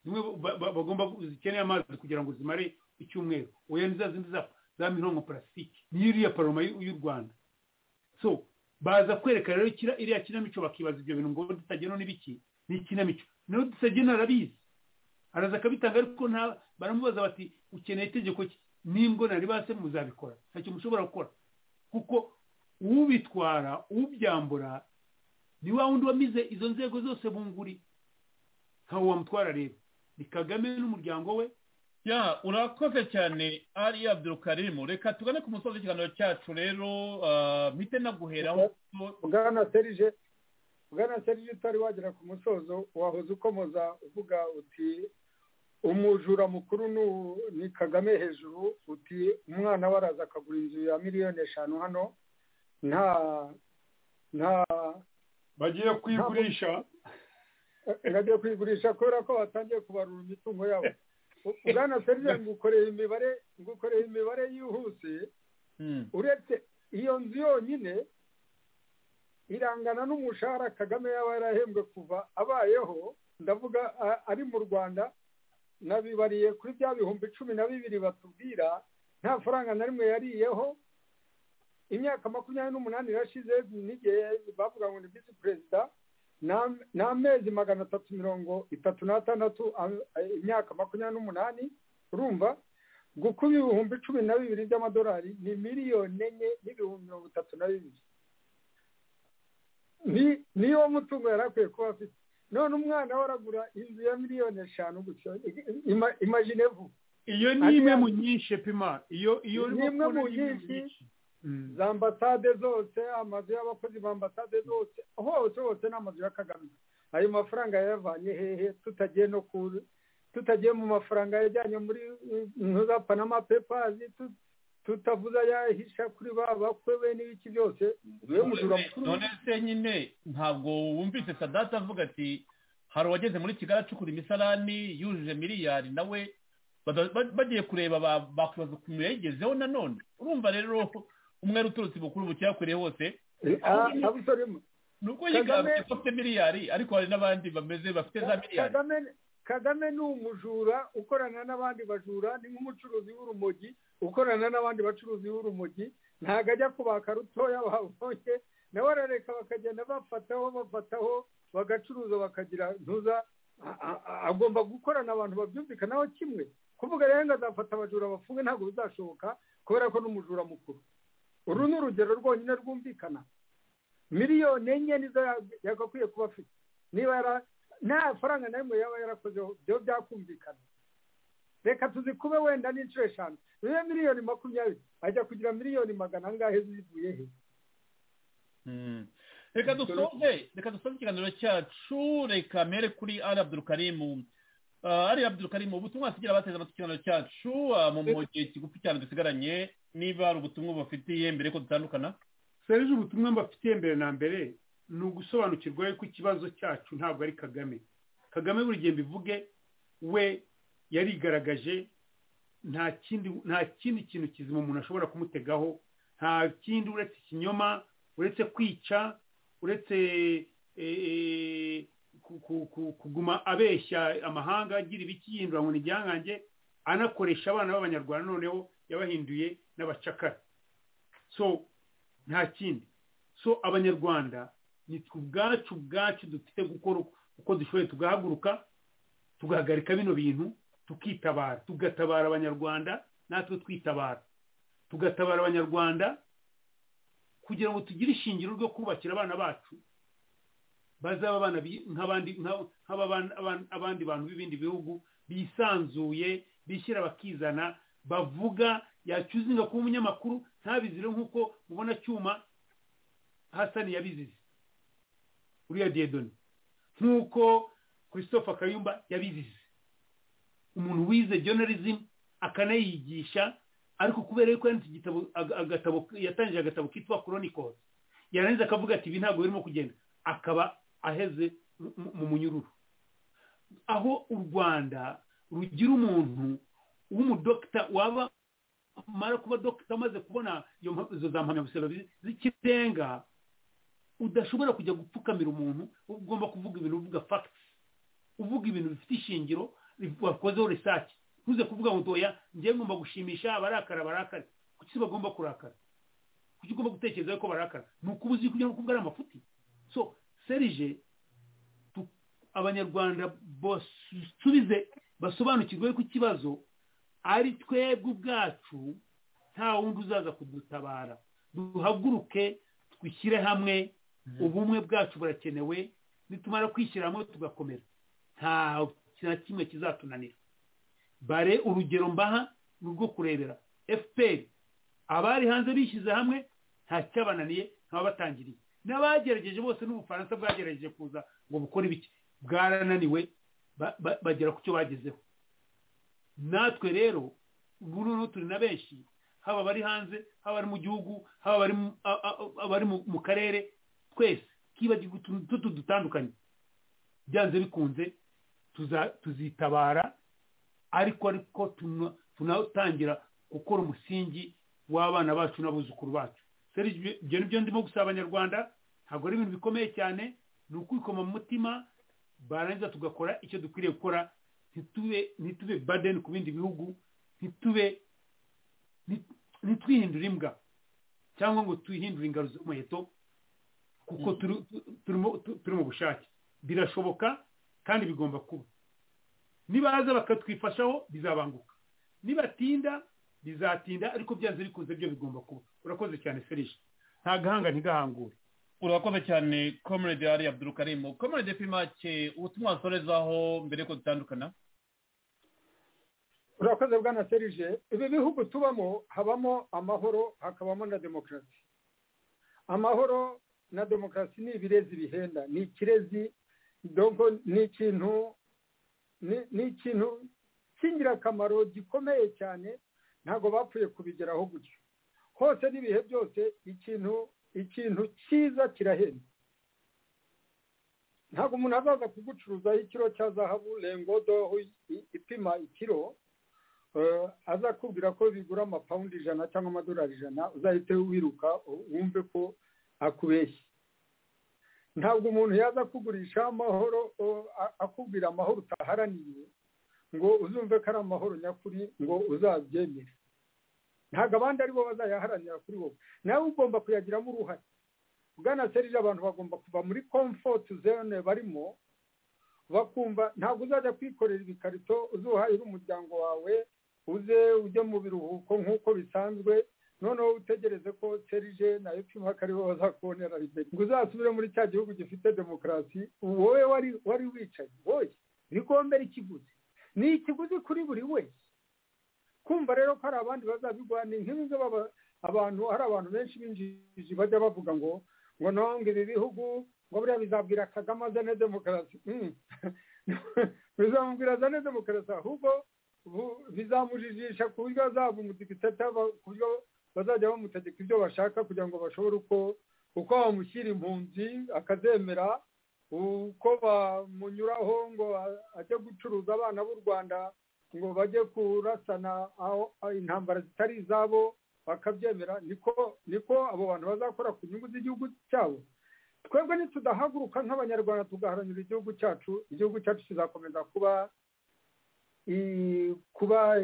zimwe bagomba zikeneye amazi kugira ngo zimare icyumweru oya ni za zindi za mirongo parasitike niyo iriya paroma y'u rwanda so baza kwereka rero iriya kinamico bakibaza ibyo bintu ngo dutagena n'ibiki ni ikinamico nawe dutagena arabizi araza akabitanga ariko nta baramubaza bati ukeneye itegeko n'imbwo nari base muzabikora ntacyo mushobora gukora kuko ubitwara ubyambura ni wa wundi wamize izo nzego zose bunguri ntawe wamutwara rero ni kagame n'umuryango we ya urakoze cyane ari abdurukarimu reka tugane ku musozi w'ikiganiro cyacu rero mpite naguheraho bwana serije bwana serije utari wagera ku musozo wahoze ukomoza uvuga uti umujura mukuru ni kagame hejuru uti umwana we araza akagura inzu ya miliyoni eshanu hano nta nta bagiye kuyigurisha bagiye kuyigurisha kubera ko batangiye kubarura imitungo yabo ubwana serije ngukoreye imibare ngukoreye imibare yihuse uretse iyo nzu yonyine irangana n'umushahara kagame yaba yarahembwe kuva abayeho ndavuga ari mu rwanda nabibariye kuri bya bihumbi cumi na bibiri batubwira nta faranga na rimwe yariyeho imyaka makumyabiri n'umunani irashize n'igihe bavuga ngo ni visi perezida ni amezi magana atatu mirongo itatu n'atandatu imyaka makumyabiri n'umunani urumva gukuba ibihumbi cumi na bibiri by'amadolari ni miliyoni enye n'ibihumbi mirongo itatu na bibiri niyo mutungo yari akwiye kuba afite none umwana we aragura inzu ya miliyoni eshanu gutyo imajine vuba iyo ni imwe mu nyinshi pima iyo iyo ni imwe mu nyinshi za ambasade zose amazu y'abakozi ba ambasade zose hose hose ni amazu ya kagame ayo mafaranga yayavanye hehe tutagiye no ku tutagiye mu mafaranga yajyanye muri za panama pepazi tutavuze ayahisha kuri ba bakwe we n'ibiki byose niwe mujura mukuru none se nyine ntabwo wumvise sadata avuga ati hari uwageze muri kigali acukura imisarani yujuje miliyari nawe bagiye kureba bakwibaza ukuntu yayigezeho nanone urumva rero umwe uturutse bukuru bucyakuriye hose abusoremu ni uko yigarutse ko afite miliyari ariko hari n'abandi bameze bafite za miliyari kagame ni umujura ukorana n'abandi bajura ni nk'umucuruzi w'urumogi ukorana n'abandi bacuruzi b'urumogi ntabwo ajya kubaka rutoya babonye nawe arareka bakagenda bafataho bafataho bagacuruza bakagira ntuza agomba gukorana abantu babyumvikanaho kimwe kuvuga rero ngo azafata abajura bafunge ntabwo bizashoboka kubera ko n'umujura mukuru uru ni urugero rwonyine rwumvikana miliyoni enye nizo yagakwiye kuba afite niba nta faranga na rimwe yaba yarakozeho byo byakumvikana reka tuzikube wenda n'inshuro eshanu niyo miliyoni makumyabiri ajya kugira miliyoni magana angahe zivuye he reka dusoze reka dusoze ikiganiro cyacu reka mere kuri ari abdurukarimu ari abdurukarimu ubutumwa tugira abateze amatwi ikiganiro cyacu mu gihe kigufi cyane dusigaranye niba hari ubutumwa bubafitiye mbere ko dutandukana serije ubutumwa mbafitiye mbere na mbere ni ugusobanukirwa yuko ikibazo cyacu ntabwo ari kagame kagame buri gihe mbivuge we yarigaragaje nta kindi nta kindi kintu kizima umuntu ashobora kumutegaho nta kindi uretse ikinyoma uretse kwica uretse kuguma abeshya amahanga agira ibiki yindura ngo ni igihangange anakoresha abana b'abanyarwanda noneho yabahinduye n'abacakara so nta kindi so abanyarwanda ni twe ubwacu ubwacu dufite gukora uko dushoboye tugahaguruka tugahagarika bino bintu tukitabara tugatabara abanyarwanda natwe twitabara tugatabara abanyarwanda kugira ngo tugire ishingiro ryo kubakira abana bacu bazaba abana nk'abandi bantu b'ibindi bihugu bisanzuye bishyira bakizana bavuga yacuzinga kuba umunyamakuru ntabizire nk'uko mubona cyuma hasani yabizize uriya diyedoni nk'uko christophe kayumba yabizize umuntu wize journalism akanayigisha ariko kubera yuko yanditse igitabo agatabo yatangije agatabo kitwa chronicles yarangiza akavuga ati ibi ntabwo birimo kugenda akaba aheze mu munyururu aho u rwanda rugira umuntu w'umudokita waba mara kuba dogita amaze kubona izo za mpamyabushobozi z'ikirenga udashobora kujya gupfukamira umuntu ugomba kuvuga ibintu uvuga fagiti uvuga ibintu bifite ishingiro wakozeho risake ntuze kuvuga ngo ntoya njyewe ngomba gushimisha abarakara barakare kuki bagomba kurakara kuki ugomba gutekereza ko barakara ni ukuba uzi kugira ngo kuvuga ari amafuti so serije abanyarwanda basubize basobanukirwe ko ikibazo ari twebwe ubwacu nta wundi uzaza kudutabara duhaguruke twishyire hamwe ubumwe bwacu burakenewe nitumara kwishyira hamwe tugakomera nta na kimwe kizatunanira bare urugero mbaha ni urwo kurebera fpr abari hanze bishyize hamwe nta cyabananiye ntababatangiriye n'abagerageje bose n'ubufaransa bwagerageje kuza ngo bukore ibiki bwarananiwe bagera ku cyo bagezeho natwe rero ubu noneho turi na benshi haba abari hanze haba abari mu gihugu haba abari mu karere twese twibagirwa utuntu duto dutandukanye byanze bikunze tuzitabara ariko ariko tunatangira gukora umusingi w'abana bacu n'abuzukuru bacu ibyo ni byo ndimo gusaba abanyarwanda ntabwo ari ibintu bikomeye cyane ni ukwikoma mu mutima barangiza tugakora icyo dukwiriye gukora ntitube badeni ku bindi bihugu ntitube ntitwihindure imbwa cyangwa ngo twihindure ingaro z'umuheto kuko turi mu bushake birashoboka kandi bigomba kuba nibaza bakatwifashaho bizabanguka nibatinda bizatinda ariko byanze bikunze byo bigomba kuba urakoze cyane ferisha nta gahanga ntigahangure urakoze cyane komerede ari abdurukarimu komerede pimake ubutumwa wasorezaho mbere ko dutandukana urakoze bwana serije ibi bihugu tubamo habamo amahoro hakabamo na demokarasi amahoro na demokarasi ni ibirezi bihenda ni ikirezi ni ikintu ni ikintu cy'ingirakamaro gikomeye cyane ntabwo bapfuye kubigeraho gutyo hose n'ibihe byose ikintu ikintu cyiza kirahenda ntabwo umuntu azaza kugucuruzaho ikiro cya zahabu rengodo ipima ikiro azakubwira ko bigura amapawundi ijana cyangwa amadolari ijana uzahite wiruka wumve ko akubeshye ntabwo umuntu yaza kugurisha amahoro akubwira amahoro utaharaniye ngo uzumve ko ari amahoro nyakuri ngo uzabyemere ntabwo abandi aribo bazayaharanira kuri wowe nawe ugomba kuyagiramo uruhare ugana serije abantu bagomba kuva muri komfoti zone barimo bakumva ntabwo uzajya kwikorera ibikarito uzuhahira umuryango wawe uze ujye mu biruhuko nk'uko bisanzwe noneho utegereze ko serije nayo pimaka aribo bazakubonera ribeti ngo uzasubire muri cya gihugu gifite demokarasi wowe wari wari wicaye wowe bikombera ikiguzi ni ikiguzi kuri buri wese kumva rero ko hari abandi bazabigwa ni nk'ibyo abantu hari abantu benshi binjiji bajya bavuga ngo ngo ntonge ibi bihugu ngo buriya bizabwira kagame azane demokarasi bizamubwira azane demokarasi ahubwo bizamujijisha ku buryo azaba umudikitata ku buryo bazajya bamutegeka ibyo bashaka kugira ngo bashobore uko uko bamushyira impunzi akazemera uko bamunyuraho ngo ajye gucuruza abana b'u rwanda ngo bajye kurasana aho intambara zitari izabo bakabyemera niko niko abo bantu bazakora ku nyungu z'igihugu cyabo twebwe ntitudahaguruka nk'abanyarwanda tugaharanira igihugu cyacu igihugu cyacu kizakomeza kuba kuba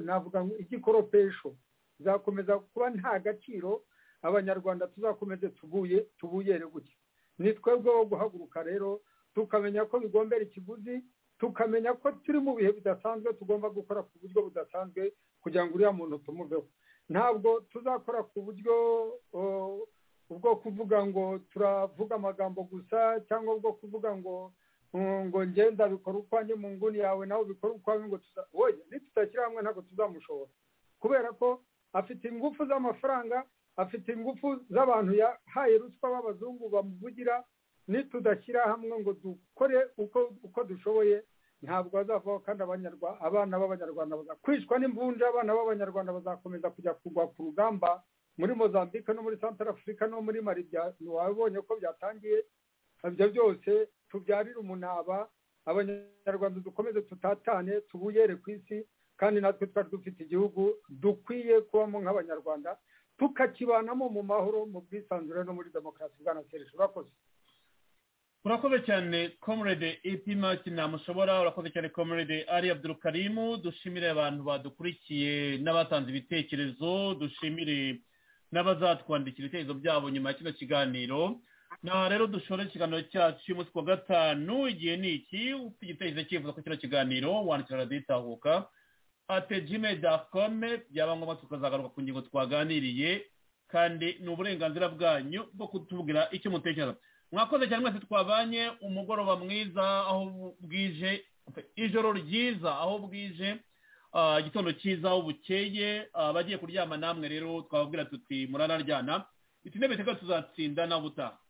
navuga igikoropesho kizakomeza kuba nta gaciro abanyarwanda tuzakomeze tubuye tubuyere gutya ni twebwe wo guhaguruka rero tukamenya ko bigombera ikiguzi tukamenya ko turi mu bihe bidasanzwe tugomba gukora ku buryo budasanzwe kugira ngo uriya muntu tumuveho ntabwo tuzakora ku buryo bwo kuvuga ngo turavuga amagambo gusa cyangwa bwo kuvuga ngo ngo ngenda bikora ukwanjye mu nguni yawe nawe bikora ukwawe ngo wowe nitutashyira hamwe ntabwo tuzamushobora kubera ko afite ingufu z'amafaranga afite ingufu z'abantu yahaye ruswa b'abazungu bamuvugira nitudashyira hamwe ngo dukore uko dushoboye ntabwo bazavaho kandi abana b'abanyarwanda kwicwa n'imvunja abana b'abanyarwanda bazakomeza kujya kugwa ku rugamba muri mozambique no muri santara afurika no muri mari wabonye ko byatangiye ibyo byose tubyarire umunaba abanyarwanda dukomeze tutatane tubuyere ku isi kandi natwe twari dufite igihugu dukwiye kubamo nk'abanyarwanda tukakibanamo mu mahoro mu bwisanzure no muri demokarasi bwanasereje urakoze urakoze cyane comrade ipimaki ntamushobora urakoze cyane comrade ari abdurukarimu dushimire abantu badukurikiye n'abatanze ibitekerezo dushimire n'abazatwandikira ibitekerezo byabo nyuma ya kino kiganiro naho rero dushore ikiganiro cyacu cy'umunsi wa gatanu igihe ni iki ufite igitekerezo cyifuza ko kino kiganiro wandikira radiyo itahuka ate jime dakome byaba ngombwa tukazagaruka ku ngingo twaganiriye kandi ni uburenganzira bwanyu bwo kutubwira icyo mutekereza mwakoze cyane mwese twabanye umugoroba mwiza aho bwije ijoro ryiza aho bwije igitondo cyiza aho bukeye abagiye kuryama namwe rero twababwira tuti muranaryana intebe teka tuzatsinda nawe utaha